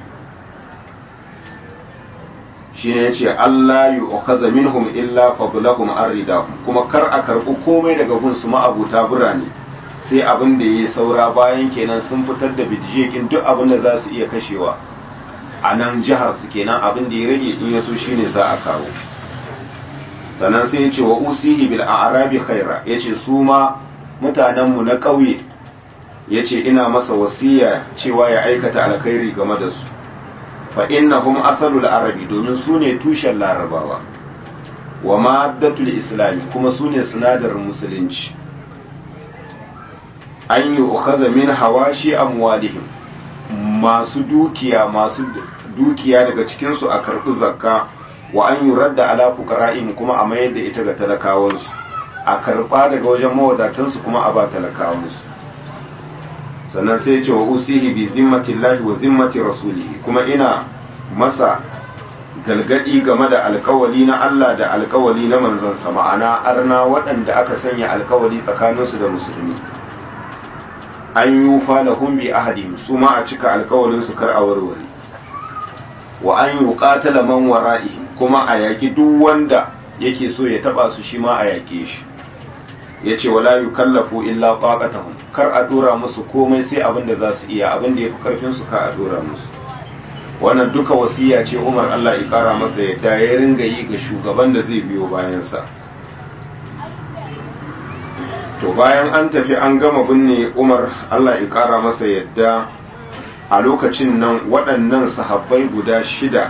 shi ne ce Allah yi okaza minhum illa fadlahum arrida kuma kar a karɓi komai daga gunsu ma'abuta birane sai abin da ya saura bayan kenan sun fitar da bidiyekin duk abin da za su iya kashewa a nan jihar su kenan abin da ya rage in yaso shine za a kawo sannan sai ya ce wa usihi bil a'rabi khaira yace su ma mutanen mu na ƙauye yace ina masa wasiya cewa ya aikata alkhairi game da su fa innahum asalul arabi domin su ne tushen larabawa wa maddatul islami kuma su ne sinadarin musulunci an yi ukaza min hawashi amwalihim masu dukiya masu dukiya daga cikinsu a karɓi zakka wa an yi radda ala fuqara'in kuma a mayar da ita ga talakawansu a karɓa daga wajen mawadatansu kuma a ba talakawansu sannan sai ce wa usihi bi zimmatillahi wa zimmati rasulihi kuma ina masa galgadi game da alkawali na Allah da alkawali na manzansa ma'ana arna waɗanda aka sanya alkawali tsakaninsu da musulmi an yi fa lahum bi ahadin su ma a cika alkawalin su kar a warware wa an yi qatala man wara'ihim kuma a yaki duk wanda yake so ya taba su shi ma a yake shi yace wala yukallafu illa taqatahum kar a dora musu komai sai abin da za su iya abin da yafi karfin su ka a dora musu wannan duka wasiya ce Umar Allah ya kara masa yadda ya ringa yi ga shugaban da zai biyo bayan sa to bayan an tafi an gama binne umar allah ya kara masa yadda a lokacin nan waɗannan sahabbai guda shida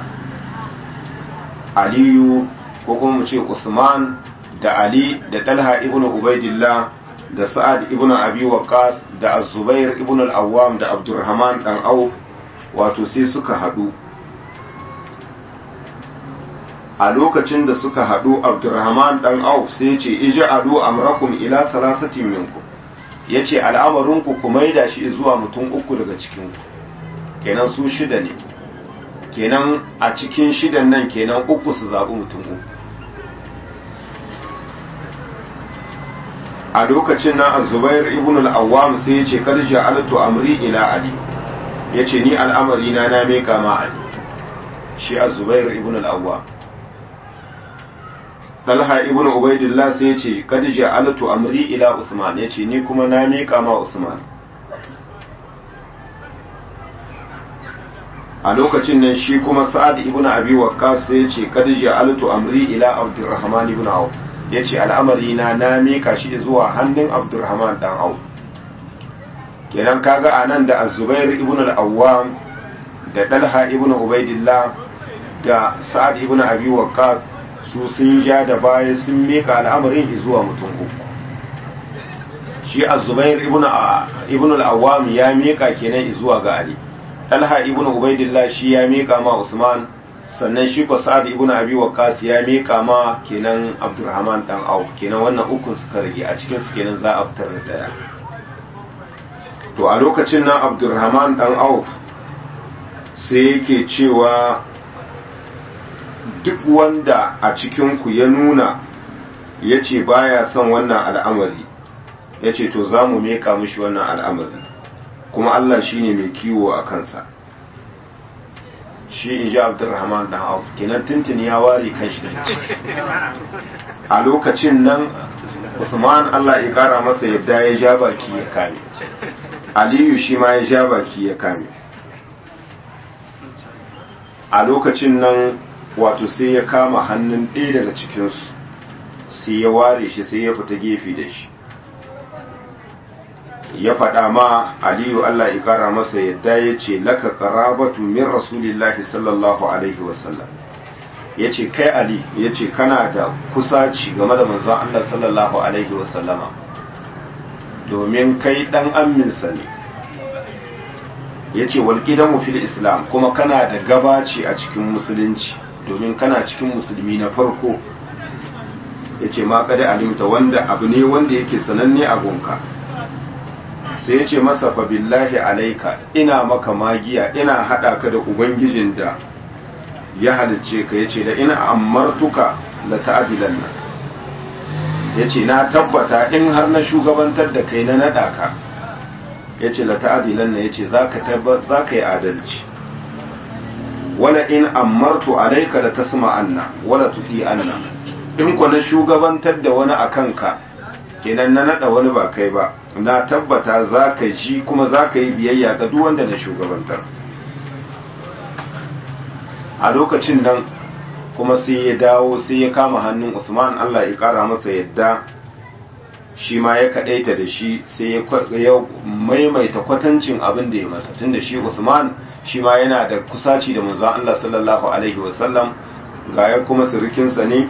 aliyu ko kuma mu ce usman da ali da dalha ibn ubaidillah da sa'ad ibn abi waqas da az-zubair ibn al-awwam da abdurrahman dan au wato sai suka haɗu a lokacin da suka haɗu abdurrahman ɗan auf sai ce iji adu amrakum ila salasatin minku ya ce al'amarinku ku maida shi zuwa mutum uku daga cikinku kenan su shida ne kenan a cikin shidan nan kenan uku su zaɓi mutum uku a lokacin nan azubair ibn al-awwam sai ya ce kad ja'altu amri ila ali yace ni al'amari na na meka ma ali shi azubair ibn al-awwam Talha ibn Ubaidillah sai ya ce kad ja'altu amri ila Usman yace ni kuma na meka ma Usman a lokacin nan shi kuma Sa'ad ibn Abi Waqqas sai ya ce kad ja'altu amri ila Abdurrahman ibn Auf yace al'amari na na meka shi zuwa hannun Abdurrahman dan Auf kenan kaga anan da Az-Zubair ibn al-Awwam da Talha ibn Ubaidillah da Sa'ad ibn Abi Waqqas su sun ja da baya sun meka al'amarin zuwa mutum uku shi az-zubair ibn al-awwam ya meka kenan zuwa ga ali talha ibn ubaidillah shi ya meka ma usman sannan shi ko sa'ad ibn abi waqqas ya meka ma kenan abdurrahman dan auf kenan wannan ukun suka rage a cikin su kenan za a fitar da daya to a lokacin nan abdurrahman dan auf sai yake cewa duk wanda a cikinku ya nuna ya ce baya son wannan al'amari ya ce to za mu meka mishi wannan al'amari kuma Allah shi ne mai kiwo a kansa shi in ji abdurrahman dan auf kenan tuntuni ya ware kan shi a lokacin nan usman Allah ya kara masa yadda ya ja baki ya kame aliyu shi ma ya ja baki ya kame a lokacin nan wato sai ya kama hannun ɗaya daga cikinsu sai ya ware shi sai ya fita gefe da shi ya faɗa ma aliyu Allah ya ƙara masa yadda ya ce laka qarabatu min rasulillahi sallallahu alaihi wasallam ya ce kai ali ya ce kana da kusaci game da manzon Allah sallallahu alaihi wasallama domin kai ɗan amminsa ne ya ce walƙidanmu fil islam kuma kana da gabaci a cikin musulunci domin kana cikin musulmi na farko ya ce ma kada alimta wanda abu ne wanda yake sananne a gonka sai ya ce masa fa billahi alaika ina maka magiya ina haɗa ka da ubangijin da ya halicce ka ya ce da ina amartuka la ta'adilan nan ya ce na tabbata in har na shugabantar da kai na naɗa ka ya ce la ta'adilan nan ya ce za ka yi adalci wala in amartu alaika da tasma anna wala tuti anna in ku na shugabantar da wani a kanka kenan na nada wani ba kai ba na tabbata za ka ji kuma za ka yi biyayya ga duk wanda na shugabantar a lokacin nan kuma sai ya dawo sai ya kama hannun usman allah ya kara masa yadda shi ma ya kaɗaita da shi sai ya maimaita kwatancin abin da ya masa tunda shi usman shi ma yana da kusaci da manzon Allah sallallahu alaihi wasallam ga ya kuma surukinsa ne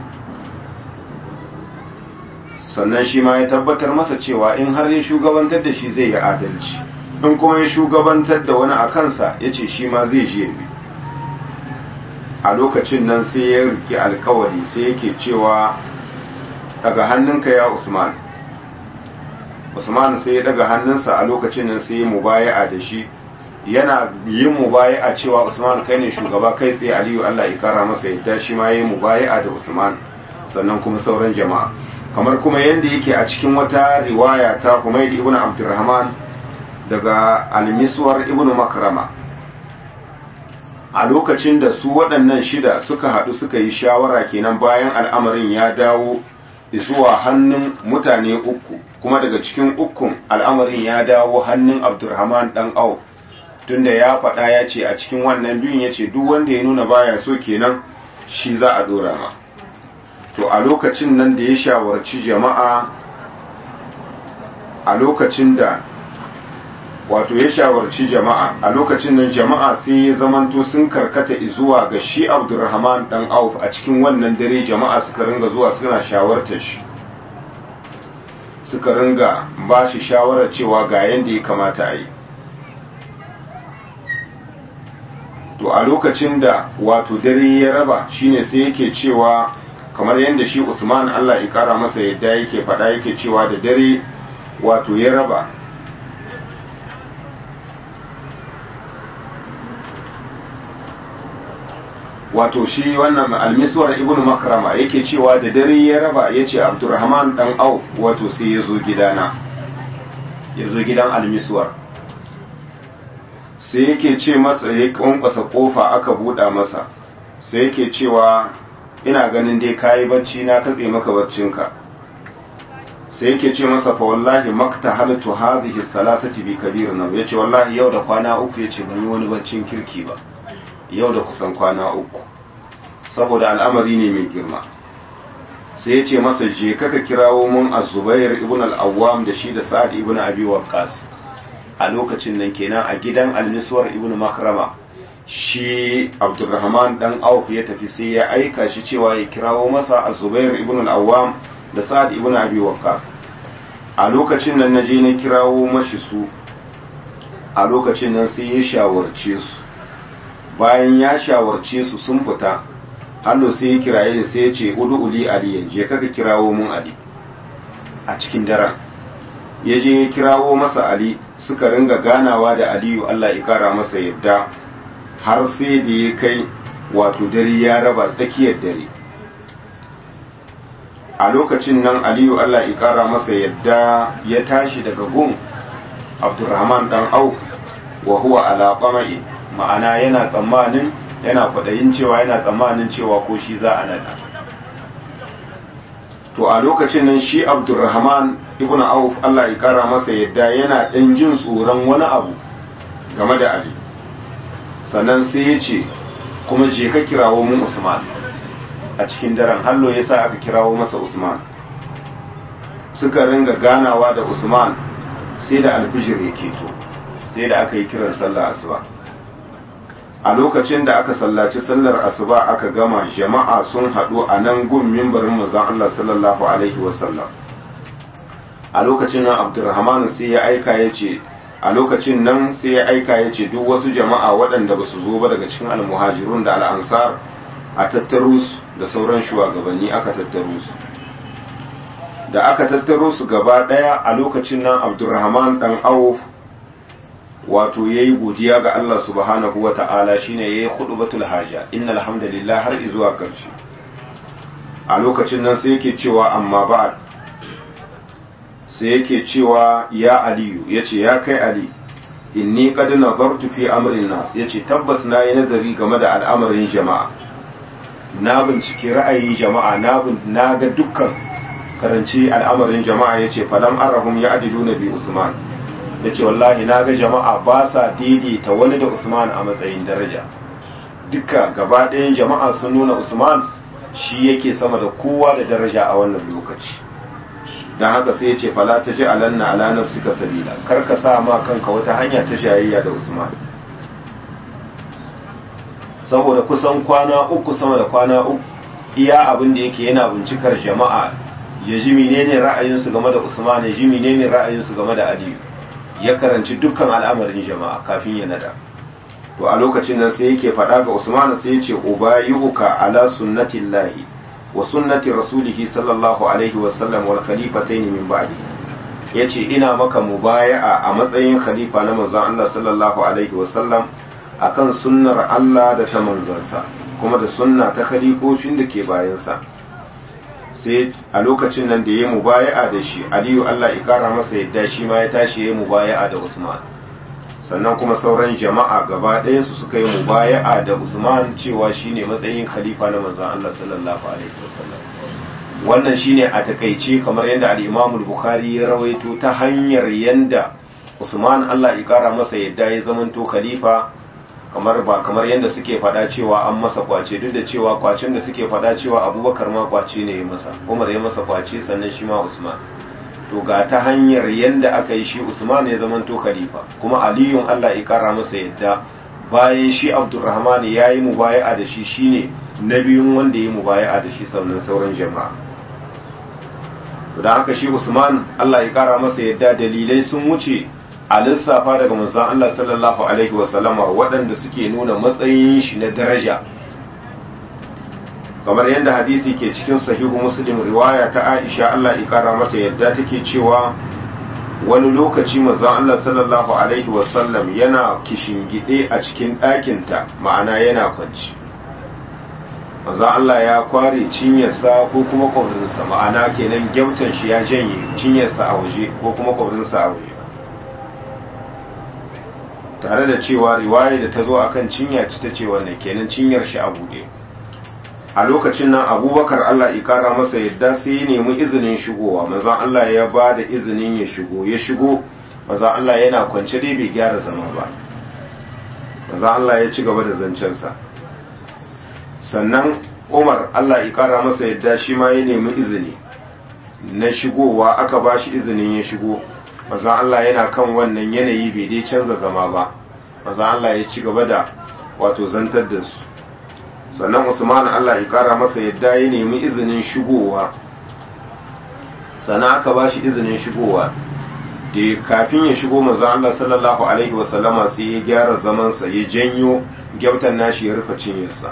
sannan shi ma ya tabbatar masa cewa in har ya shugabantar da shi zai yi adalci in kuma ya shugabantar da wani a kansa ya ce shi ma zai je bi a lokacin nan sai ya riki alkawari sai yake cewa daga hannunka ya usman usman sai ya daga hannunsa a lokacin nan sai ya mubaya'a da shi yana yin mubaya'a cewa usman kai ne shugaba kai tsaye aliyu allah ya kara masa yadda shi ma ya yi mubaya'a da usman sannan kuma sauran jama'a kamar kuma yadda yake a cikin wata riwaya ta humaid ibn abdurrahman daga almiswar ibn makrama a lokacin da su waɗannan shida suka haɗu suka yi shawara kenan bayan al'amarin ya dawo zuwa hannun mutane uku kuma daga cikin ukun al'amarin ya dawo hannun abdurrahman dan au tunda ya faɗa ya ce a cikin wannan biyun ya ce duk wanda ya nuna baya so kenan shi za a dora ma to a lokacin nan da ya shawarci jama'a a lokacin da wato ya shawarci jama'a a lokacin nan jama'a sai ya zamanto sun karkata zuwa ga shi abdurrahman dan auf a cikin wannan dare jama'a suka ringa zuwa suna shawartar shi suka ringa ba shi shawarar cewa ga yadda ya kamata a yi to a lokacin da wato dare ya raba shine sai yake cewa kamar yadda shi usman allah ya kara masa yadda yake faɗa yake cewa da dare wato ya raba wato shi wannan almiswar ibn makrama yake cewa da dare ya raba ya ce abdurrahman dan au wato sai ya zo gidana ya zo gidan almiswar sai yake ce masa ya kwankwasa kofa aka buɗa masa sai yake cewa ina ganin dai kayi bacci na katse maka baccinka sai yake ce masa fa wallahi makta halatu hadhihi salatati bi kabir nan yace wallahi yau da kwana uku yace ban yi wani baccin kirki ba yau da kusan kwana uku saboda al'amari ne mai girma sai yace masa je kaka kirawo mun az-zubair ibn al-awwam da shi da sa'ad ibn abi waqqas a lokacin nan kenan a gidan al-miswar ibn makrama shi abdurrahman dan auf ya tafi sai ya aika shi cewa ya kirawo masa az-zubair ibn al-awwam da sa'ad ibn abi waqqas a lokacin nan naje na kirawo mashi su a lokacin nan sai ya shawarce su bayan ya shawarce su sun fita hallo sai ya kiraye ni sai ya ce udu uli ali je kaka kirawo mun ali a cikin daren ya je ya kirawo masa ali suka ringa ganawa da aliyu Allah ya kara masa yadda har sai da ya kai wato dare ya raba tsakiyar dare a lokacin nan aliyu Allah ya kara masa yadda ya tashi daga gun abdurrahman dan au wa huwa ala qama'i ma'ana yana tsammanin yana kwadayin cewa yana tsammanin cewa ko shi za a nada to a lokacin nan shi abdurrahman ibn auf Allah ya kara masa yadda yana dan jin tsoron wani abu game da ali sannan sai ya ce kuma je ka kirawo mun usman a cikin daren hallo ya sa aka kirawo masa usman suka ringa ganawa da usman sai da alfijir ya keto sai da aka yi kiran sallar asuba a lokacin da aka sallaci sallar asuba aka gama jama'a sun haɗu a nan gun mimbarin manzon Allah sallallahu alaihi wasallam a lokacin nan abdurrahman sai ya aika ya ce a lokacin nan sai ya aika ya ce duk wasu jama'a waɗanda ba su zo ba daga cikin almuhajirun da al'ansar a tattaro su da sauran shugabanni aka tattaro su da aka tattaro su gaba ɗaya a lokacin nan abdurrahman ɗan auf wato ya yi godiya ga Allah subhanahu wa ta'ala shine ya yi batul haja inna alhamdulillah har zuwa ƙarshe a lokacin nan sai yake cewa amma ba'ad sai yake cewa ya aliyu ya ce ya kai ali inni qad nazartu fi amrin nas yace tabbas na yi nazari game da al'amarin jama'a na bincike ra'ayin jama'a na ga dukkan karanci al'amarin jama'a yace falam arahum ya adilu na bi usman yace wallahi na ga jama'a ba sa daidaita wani da usman a matsayin daraja duka gaba ɗayan jama'a sun nuna usman shi yake sama da kowa da daraja a wannan lokaci don haka sai ya ce fala ta ji alanna ala nafsika sabila kar ka sa ma kanka wata hanya ta jayayya da usman saboda kusan kwana uku sama da kwana uku iya abin da yake yana bincikar jama'a ya ji menene ra'ayinsu game da usman ya ji menene ra'ayinsu game da aliyu ya karanci dukkan al'amarin jama'a kafin ya nada to a lokacin nan sai yake faɗa ga usman sai ya ce ubayuka ala sunnatillahi wa sunnati rasulihi sallallahu alaihi wasallam wal khalifataini min ba'di yace ina maka mubaya'a a matsayin khalifa na manzon Allah sallallahu alaihi wasallam akan sunnar Allah da ta manzansa kuma da sunna ta khalifofin da ke bayansa sai a lokacin nan da ya mubaya'a da shi Aliyu Allah ya kara masa yadda shi ma ya tashi ya mubaya'a da Usman sannan kuma sauran jama'a gaba ɗaya su suka yi mubaya'a da Usman cewa shine matsayin khalifa na manzon Allah sallallahu alaihi wasallam wannan shine a takaice kamar yadda al-Imam al-Bukhari ya rawaito ta hanyar yanda Usman Allah ya kara masa yadda ya zamanto khalifa kamar ba kamar yadda suke faɗa cewa an masa kwace duk da cewa kwacen da suke faɗa cewa Abubakar ma kwace ne ya masa Umar ya masa kwace sannan shi ma Usman to ga ta hanyar yadda aka yi shi Usman ya zamanto khalifa kuma Aliyun Allah ya kara masa yadda bayan shi Abdurrahman ya yi mubaya'a da shi shine na biyun wanda ya yi mubaya'a da shi sannan sauran jama'a to da haka shi Usman Allah ya kara masa yadda dalilai sun wuce a lissafa daga manzon Allah sallallahu alaihi wasallama waɗanda suke nuna matsayin shi na daraja kamar yadda hadisi ke cikin sahihu muslim riwaya ta aisha Allah ikara mata yadda take cewa wani lokaci manzon Allah sallallahu alaihi wasallam yana kishingide a cikin ɗakinta ma'ana yana kwanci manzon Allah ya kware cinyarsa ko kuma kwabrinsa ma'ana kenan gyautan shi ya janye cinyarsa a waje ko kuma kwabrinsa a waje tare da cewa riwaya da ta zo akan cinya ci ta ce wannan kenan cinyar shi a buɗe a lokacin nan abubakar Allah ya kara masa yadda sai ya nemi izinin shigowa manzon Allah ya ba da izinin ya shigo ya shigo manzon Allah yana kwance dai bai gyara zama ba manzon Allah ya ci gaba da zancensa sannan Umar Allah ya kara masa yadda shi ma ya nemi izini na shigowa aka ba shi izinin ya shigo manzon Allah yana kan wannan yanayi bai dai canza zama ba manzon Allah ya ci gaba da wato zantar da su sannan usman Allah ya kara masa yadda ya nemi izinin shigowa sannan aka ba shi izinin shigowa da kafin ya shigo manzo Allah sallallahu alaihi wasallama sai ya gyara zamansa ya janyo gyautan nashi ya rufe cinyarsa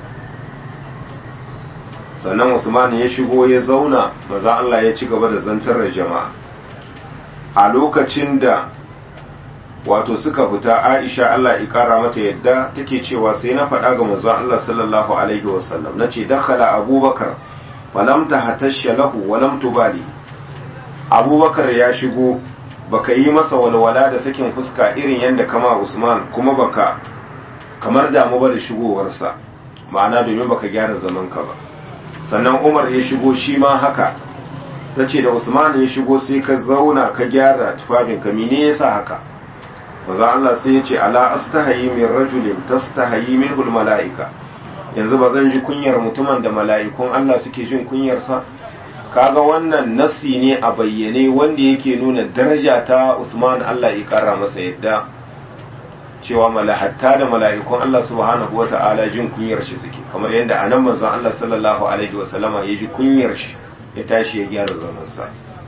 sannan usman ya shigo ya zauna manzo Allah ya ci gaba da zantar da jama'a a lokacin da wato suka fita Aisha Allah ya kara mata yadda take cewa sai na faɗa ga manzon Allah sallallahu alaihi wasallam nace dakhala Abubakar falam tahtashya lahu wa lam tubali Abubakar ya shigo baka yi masa walwala da sakin fuska irin yadda kama Usman kuma baka kamar damu ba da shigowarsa ma'ana domin baka gyara zaman ka ba sannan Umar ya shigo shi ma haka tace da Usman ya shigo sai ka zauna ka gyara tufafinka mene yasa haka maza Allah sai ya ce ala astahayi min rajulin tastahayi minhul mala'ika yanzu ba zan ji kunyar mutumin da mala'ikun Allah suke jin kunyarsa kaga wannan nasi ne a bayyane wanda yake nuna daraja ta Usman Allah ya kara masa yadda cewa malahatta da mala'ikun Allah subhanahu wata'ala jin kunyar shi suke kamar yadda anan manzon Allah sallallahu alaihi wasallama ya ji kunyar shi ya tashi ya gyara zamansa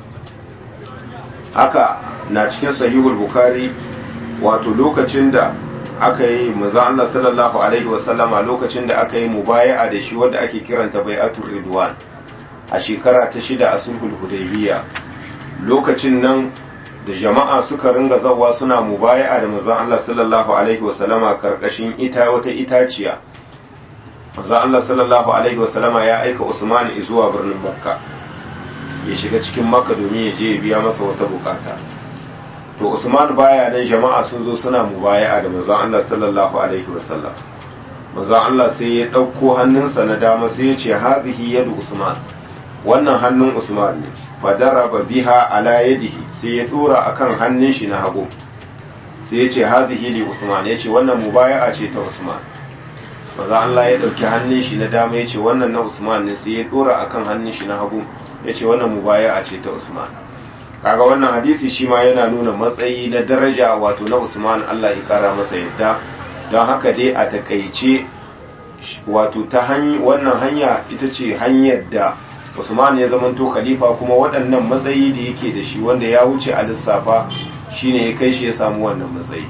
haka na cikin sahihul bukhari wato lokacin da aka yi maza Allah sallallahu alaihi wasallama lokacin da aka yi mubaya'a da shi wanda ake kiranta bai'atul ridwan a shekara ta shida a sulhul hudaybiya lokacin nan da jama'a suka ringa zawa suna mubaya'a da maza Allah sallallahu alaihi wasallama karkashin ita wata itaciya maza Allah sallallahu alaihi wasallama ya aika Usman zuwa birnin Makka ya shiga cikin Makka domin ya je ya biya masa wata bukata to Usman baya nan jama'a sun zo suna mubaya'a da manzon Allah sallallahu alaihi wasallam manzon Allah sai ya dauko hannunsa na dama sai ya ce hadhihi yadu Usman wannan hannun Usman ne fadaraba biha ala yadihi sai ya dora akan hannun shi na hagu sai ya ce hadhihi li Usman ya ce wannan mubaya'a ce ta Usman manzon Allah ya dauki hannun shi na dama ya ce wannan na Usman ne sai ya dora akan hannun shi na hagu ya ce wannan mubaya'a ce ta Usman kaga wannan hadisi shi ma yana nuna matsayi na daraja wato na Usman Allah ya kara masa yadda don haka dai a takaice wato ta wannan hanya ita ce hanyar da Usman ya zamanto khalifa kuma waɗannan matsayi da yake da shi wanda ya wuce a lissafa shine ya kai shi ya samu wannan matsayi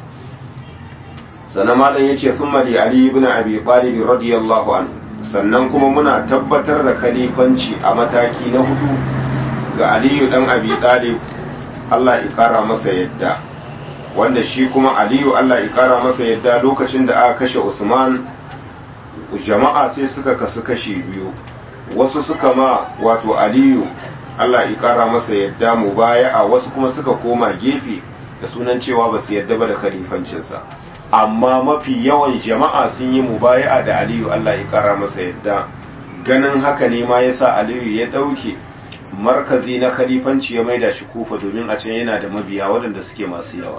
sannan malam yace thumma li ali ibn abi talib radiyallahu anhu sannan kuma muna tabbatar da khalifanci a mataki na hudu ga aliyu dan abi talib Allah ya kara masa yadda wanda shi kuma aliyu Allah ya kara masa yadda lokacin da aka kashe usman jama'a sai suka kasu kashi biyu wasu suka ma wato aliyu Allah ya kara masa yadda mu baya a wasu kuma suka koma gefe da sunan cewa ba su yadda ba da khalifancinsa amma mafi yawan jama'a sun yi mubaya'a da aliyu Allah ya kara masa yadda ganin haka ne ma yasa aliyu ya ɗauke markazi na khalifanci ya maida shi kufa domin a can yana da mabiya waɗanda suke masu yawa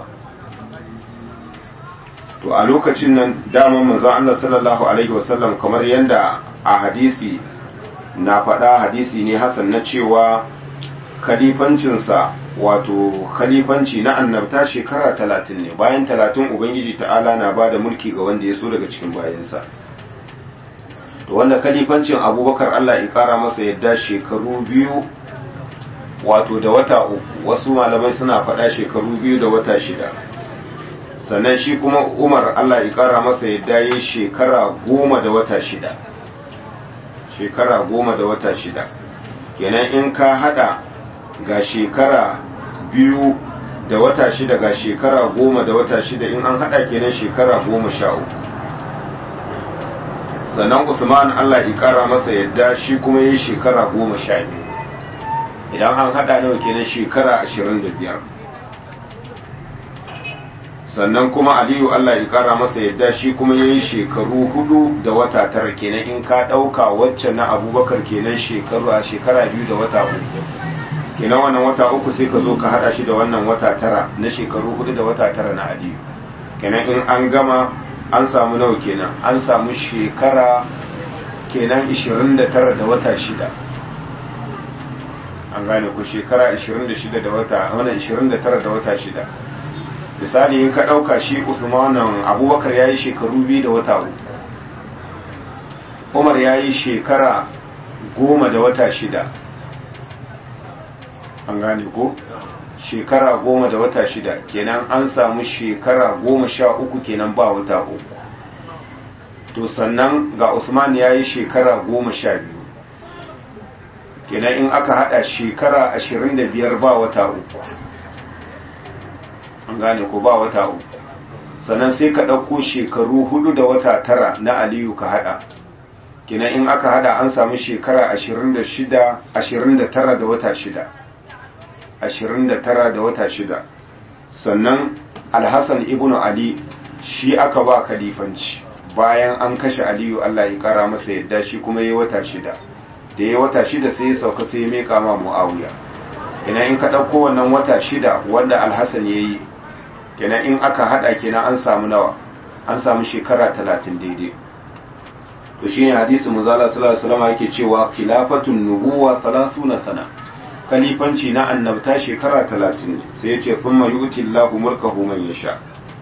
to a lokacin nan daman manzon Allah sallallahu alaihi wasallam kamar yadda a hadisi na faɗa hadisi ne hasan na cewa khalifancinsa wato khalifanci na annabta shekara talatin ne bayan talatin ubangiji ta'ala na ba da mulki ga wanda ya so daga cikin bayansa to wanda khalifancin abubakar Allah ya kara masa yadda shekaru biyu wato da wata uku wasu malamai suna faɗa shekaru biyu da wata shida sannan shi kuma umar Allah ya kara masa yadda ya shekara goma da wata shida shekara goma da wata shida kenan in ka hada ga shekara biyu da wata shida ga shekara goma da wata shida in an hada kenan shekara goma sha uku sannan usman allah ya kara masa yadda shi kuma yi shekara goma sha biyu idan an hada nawa kenan shekara ashirin da biyar sannan kuma aliyu allah ya kara masa yadda shi kuma ya yi shekaru hudu da wata tara kenan in ka ɗauka wacce na abubakar kenan shekaru a shekara biyu da wata uku kenan wannan wata uku sai ka zo ka hada shi da wannan wata tara na shekaru hudu da wata tara na aliyu kenan in an gama an samu nawa kenan an samu shekara kenan 29 da wata shida an gane ku shekara 26 da wata wannan 29 da wata shida misali in ka ɗauka shi usmanan abubakar ya yi shekaru biyu da wata uku umar ya yi shekara goma da wata shida an gane ko shekara goma da wata shida kenan an samu shekara goma sha uku kenan ba wata uku to sannan ga usman ya yi shekara goma sha biyu kenan in aka hada shekara ashirin da biyar ba wata uku an gane ko ba wata uku sannan sai ka ɗauko shekaru hudu da wata tara na aliyu ka hada kenan in aka hada an samu shekara ashirin da shida ashirin da tara da wata shida ashirin da tara da wata shida sannan alhassan ibn ali shi aka ba kalifanci bayan an kashe aliyu allah ya kara masa yadda shi kuma ya wata shida da ya wata shida sai ya sauka sai ya meka ma mu'awiya ina in ka ɗauko wannan wata shida wanda alhassan ya yi kenan in aka haɗa kenan an samu nawa an samu shekara talatin daidai to shine hadisi muzala sallallahu alaihi wasallam yake cewa khilafatun nubuwa 30 sana kalifanci na annabta shekara talatin ne sai ya ce sun mayuti Allahu mulkahu man yasha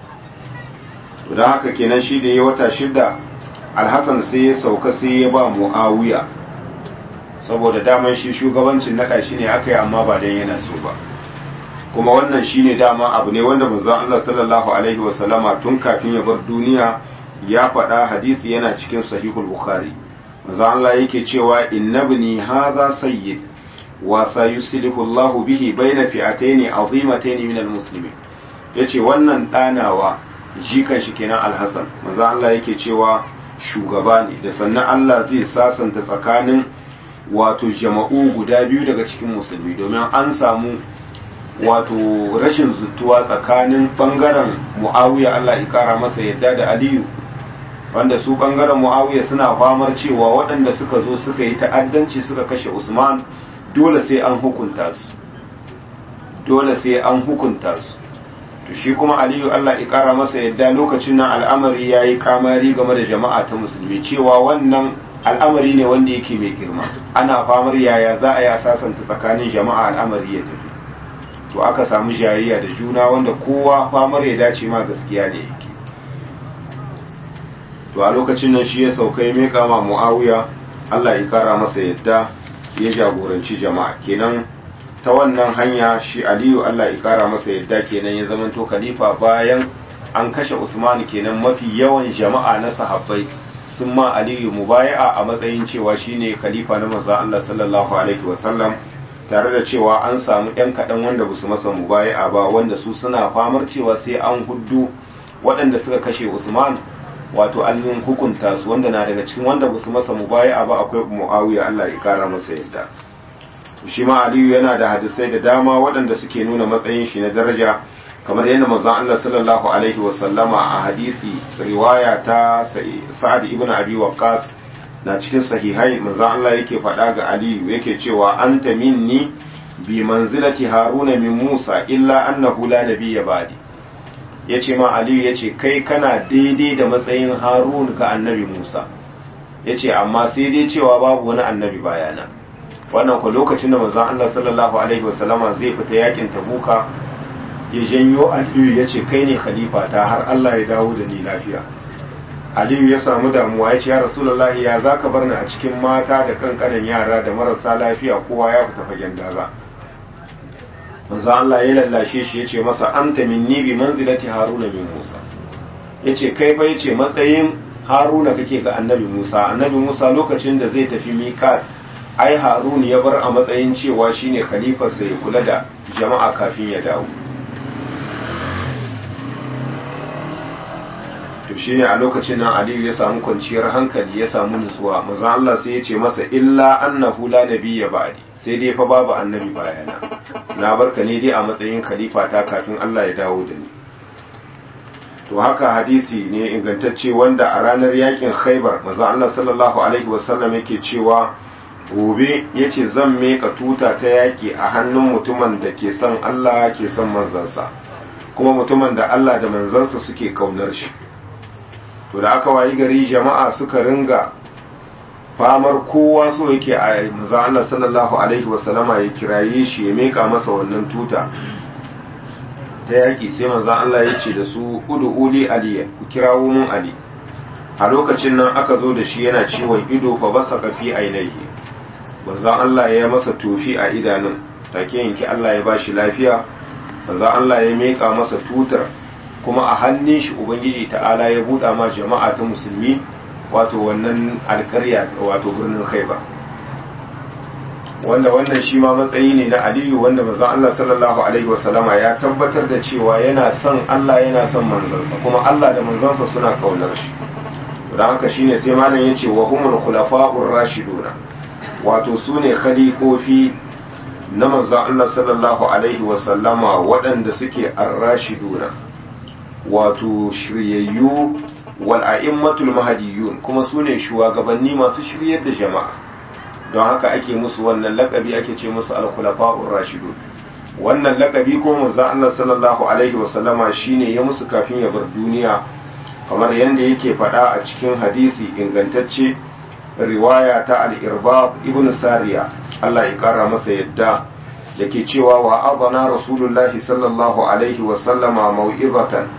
to don haka kenan shi da ya wata shida alhassan sai ya sauka sai ya ba mu'awiya saboda daman shi shugabancin naɗa shi ne aka yi amma ba dan yana so ba kuma wannan shi ne dama abu ne wanda manzon Allah sallallahu alaihi wasallama tun kafin ya bar duniya ya faɗa hadisi yana cikin sahihul bukhari manzon Allah yake cewa innabni hadha sayyid وسيسلك الله به بين فئتين عظيمتين من المسلمين yace wannan ɗanawa jikan shi kenan alhassan manzo Allah yake cewa shugaba ne da sannan Allah zai sasanta tsakanin wato jama'u guda biyu daga cikin musulmi domin an samu wato rashin zuttuwa tsakanin bangaren muawiya Allah ya kara masa yadda da aliyu wanda su bangaren muawiya suna famar cewa waɗanda suka zo suka yi ta'addanci suka kashe usman dole sai an hukunta su dole sai an hukunta su to shi kuma aliyu Allah ya kara masa yadda lokacin nan al'amari ya yi kamari game da jama'a ta musulmi cewa wannan al'amari ne wanda yake mai girma ana famar yaya za a yi sasanta tsakanin jama'a al'amari ya tafi to aka samu jayayya da juna wanda kowa famar ya dace ma gaskiya ne yake to a lokacin nan shi ya sauka ya meka ma muawiya Allah ya kara masa yadda ya jagoranci jama'a kenan ta wannan hanya shi aliyu Allah ya kara masa yadda kenan ya zamanto khalifa bayan an kashe usman kenan mafi yawan jama'a na sahabbai sun ma aliyu mubaya'a a matsayin cewa shine khalifa na manzon Allah sallallahu alaihi wasallam tare da cewa an samu ɗan kaɗan wanda ba su masa mubaya'a ba wanda su suna famar cewa sai an huddu waɗanda suka kashe usman wato an hukunta su wanda na daga cikin wanda ba su masa mubaya'a ba akwai muawiya Allah ya kara masa yadda shi ma aliyu yana da hadisai da dama waɗanda suke nuna matsayin shi na daraja kamar yadda manzon Allah sallallahu alaihi wa sallama a hadisi riwaya ta Sa'ad ibn Abi Waqqas na cikin sahihai manzon Allah yake faɗa ga Aliyu yake cewa anta minni bi manzilati Haruna min Musa illa annahu la nabiyya ba'di yace ma Aliyu yace kai kana daidai da matsayin Harun ga annabi Musa yace amma sai dai cewa babu wani annabi bayana wannan ko lokacin da manzon Allah sallallahu alaihi wasallama zai fita yakin Tabuka ya janyo Aliyu ya ce kai ne khalifa ta har Allah ya dawo da ni lafiya Aliyu ya samu damuwa ya ce ya Rasulullahi ya zaka bar ni a cikin mata da kankanan yara da marasa lafiya kowa ya fita fagen daga manzo Allah ya lallashe shi ya ce masa anta minni bi manzilati Haruna min Musa yace kai fa yace matsayin Haruna kake ga Annabi Musa Annabi Musa lokacin da zai tafi miqat ai Harun ya bar a matsayin cewa shine khalifarsa ya kula da jama'a kafin ya dawo to shine a lokacin nan aliyu ya samu kwanciyar hankali ya samu nutsuwa manzon Allah sai ya ce masa illa annahu la nabiyya ba'di sai dai fa babu annabi bayana na barka ne dai a matsayin khalifa ta kafin Allah ya dawo da ni to haka hadisi ne ingantacce wanda a ranar yakin Khaibar manzon Allah sallallahu alaihi wasallam yake cewa gobe yace zan meka tuta ta yaki a hannun mutumin da ke son Allah ke son manzansa kuma mutumin da Allah da manzansa suke kaunar shi to da aka wayi gari jama'a suka ringa famar kowa so yake a manzo Allah sallallahu alaihi wasallama ya kiraye shi ya meka masa wannan tuta ta yaki sai manzo Allah ya ce da su udu uli aliya ku kirawo mun ali a lokacin nan aka zo da shi yana ciwon ido fa basa kafi ainihi manzo Allah ya masa tofi a idanun take yanki Allah ya bashi lafiya manzo Allah ya meka masa tutar kuma a hannun shi ubangiji ta'ala ya buɗa ma jama'a ta musulmi wato wannan alkarya wato birnin khaibar wanda wannan shi ma matsayi ne na aliyu wanda manzon Allah sallallahu alaihi wasallama ya tabbatar da cewa yana son Allah yana son manzansa kuma Allah da manzansa suna kaunar shi don haka shine sai malam yace wa humul khulafa'ur rashiduna wato sune khalifofi na manzon Allah sallallahu alaihi wasallama waɗanda suke ar-rashiduna wato shiryayyu wal a'immatul mahdiyun kuma sune shugabanni masu shiryar da jama'a don haka ake musu wannan lakabi ake ce musu al-khulafa'ur rashidun wannan lakabi ko manzo Allah sallallahu alaihi wa sallama shine ya musu kafin ya bar duniya kamar yanda yake faɗa a cikin hadisi ingantacce riwaya ta al-irbab ibn sariya Allah ya kara masa yadda yake cewa wa adana rasulullahi sallallahu alaihi wa sallama mau'izatan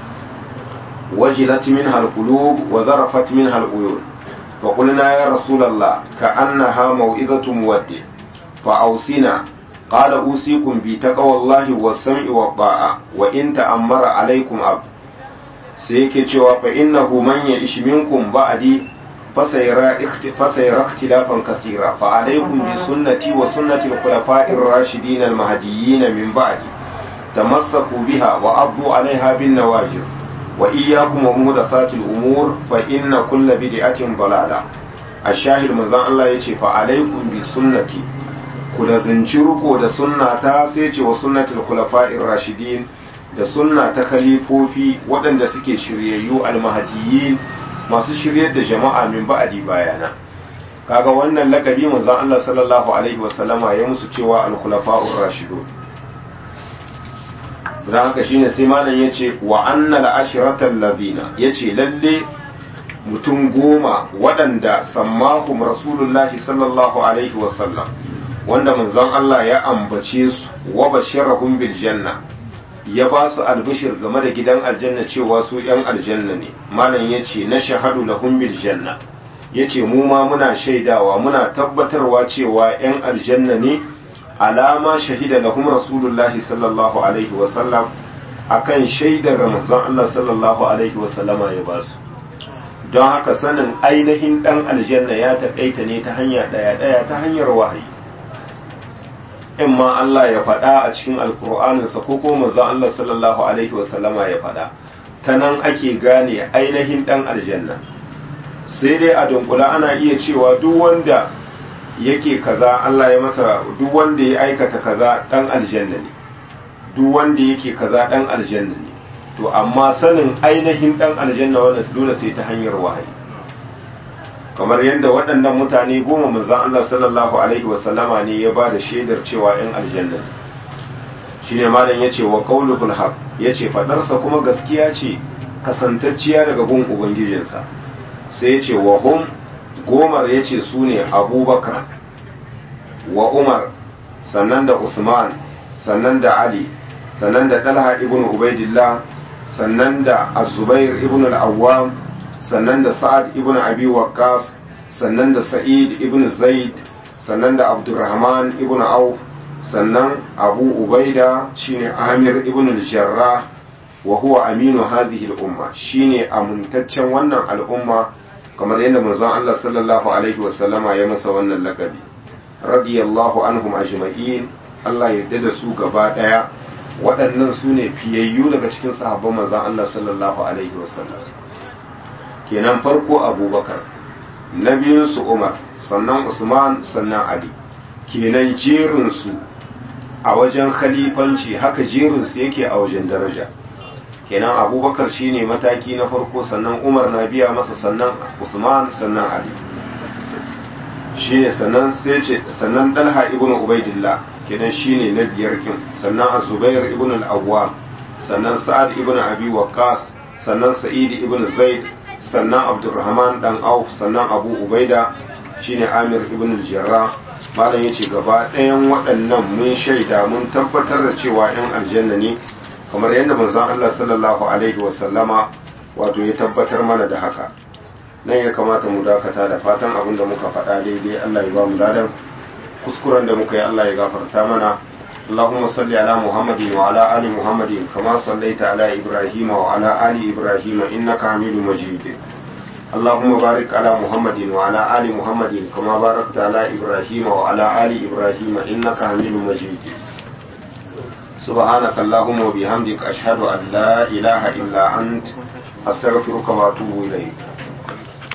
وجلت منها القلوب وذرفت منها العيون فقلنا يا رسول الله كأنها موئذة مودع فأوصينا قال أوصيكم بتقوى الله والسمع والطاعة وإن تأمر عليكم أب سيكي فإنه من يعش منكم بعدي فسيرى فسيرى اختلافا كثيرا فعليكم بسنتي وسنة الخلفاء الراشدين المهديين من بعدي تمسكوا بها وعضوا عليها بالنواجذ وإياكم ومحدثات الأمور فإن كل بدعة ضلالة الشاهد مزان الله يتي فعليكم بسنتي kula zinci riko da sunna ta sai ce wa sunnatul khulafa'ir rashidin da sunna ta khalifofi waɗanda suke shiryayyu almahdiyin masu shiryar da jama'a min ba'adi bayana kaga wannan lakabi manzon Allah sallallahu alaihi wasallama ya musu cewa al-khulafa'ur rashidun don haka shine sai malam ya ce wa annal ashiratal ladina ya ce lalle mutum goma waɗanda sammahum rasulullahi sallallahu alaihi wasallam wanda manzon Allah ya ambace su wa bashirahum bil janna ya ba su albishir game da gidan aljanna cewa su yan aljanna ne malam ya ce na shahadu lahum bil janna ya ce mu ma muna shaidawa muna tabbatarwa cewa yan aljanna ne alama shahida lahum rasulullahi sallallahu alaihi wasallam akan shaidar manzon Allah sallallahu alaihi wasallama ya ba su don haka sanin ainihin dan aljanna ya taƙaita ne ta hanya ɗaya ɗaya ta hanyar wahayi in ma Allah ya faɗa a cikin alkur'aninsa ko ko manzon Allah sallallahu alaihi wasallama ya faɗa ta nan ake gane ainihin dan aljanna sai dai a dunkula ana iya cewa duk wanda yake kaza Allah ya masa duk wanda ya aikata kaza dan aljanna ne duk wanda yake kaza dan aljanna ne to amma sanin ainihin dan aljanna wannan dole sai ta hanyar wahayi kamar yadda waɗannan mutane goma manzon Allah sallallahu alaihi wasallama ne ya ba da shaidar cewa yan aljanna ne shine malam yace wa qaulul haq yace fadarsa kuma gaskiya ce kasantacciya daga gun ubangijinsa sai yace wa hum gomar ya ce su ne abubakar wa umar sannan da usman sannan da ali sannan da dalha ibn ubaidillah sannan da azubair ibn al-awwam sannan da sa'ad ibn abi waqqas sannan da sa'id ibn zaid sannan da abdurrahman ibn auf sannan abu ubaida shine amir ibn al-jarrah wa huwa aminu hadhihi al-umma shine amintaccen wannan al'umma kamar yadda manzon Allah sallallahu alaihi wasallama ya masa wannan lakabi radiyallahu anhum ajma'in Allah yadda da su gaba daya waɗannan su ne fiyayyu daga cikin sahabban manzon Allah sallallahu alaihi wasallam kenan farko abubakar na biyunsu umar sannan usman sannan ali kenan jerinsu a wajen khalifanci haka jerinsu yake a wajen daraja kenan abubakar shine mataki na farko sannan umar na biya masa sannan usman sannan ali shine sannan sai ce sannan dalha ibn ubaidillah kenan shine na biyar kin sannan az-zubair ibn al-awwam sannan sa'ad ibn abi waqqas sannan sa'id ibn zaid sannan abdurrahman dan auf sannan abu ubaida shine amir ibn al-jarrah malam yace gaba ɗayan waɗannan mun shaida mun tabbatar da cewa yan aljanna ne kamar yadda manzon Allah sallallahu alaihi wa sallama wato ya tabbatar mana da haka nan ya kamata mu dakata da fatan abin da muka faɗa daidai Allah ya ba mu ladan kuskuren da muka yi Allah ya gafarta mana اللهم صل على محمد وعلى آل محمد كما صليت على إبراهيم وعلى آل إبراهيم إنك حميد مجيد اللهم بارك على محمد وعلى آل محمد كما باركت على إبراهيم وعلى آل إبراهيم إنك حميد مجيد سبحانك اللهم وبحمدك أشهد أن لا إله إلا أنت أستغفرك وأتوب إليك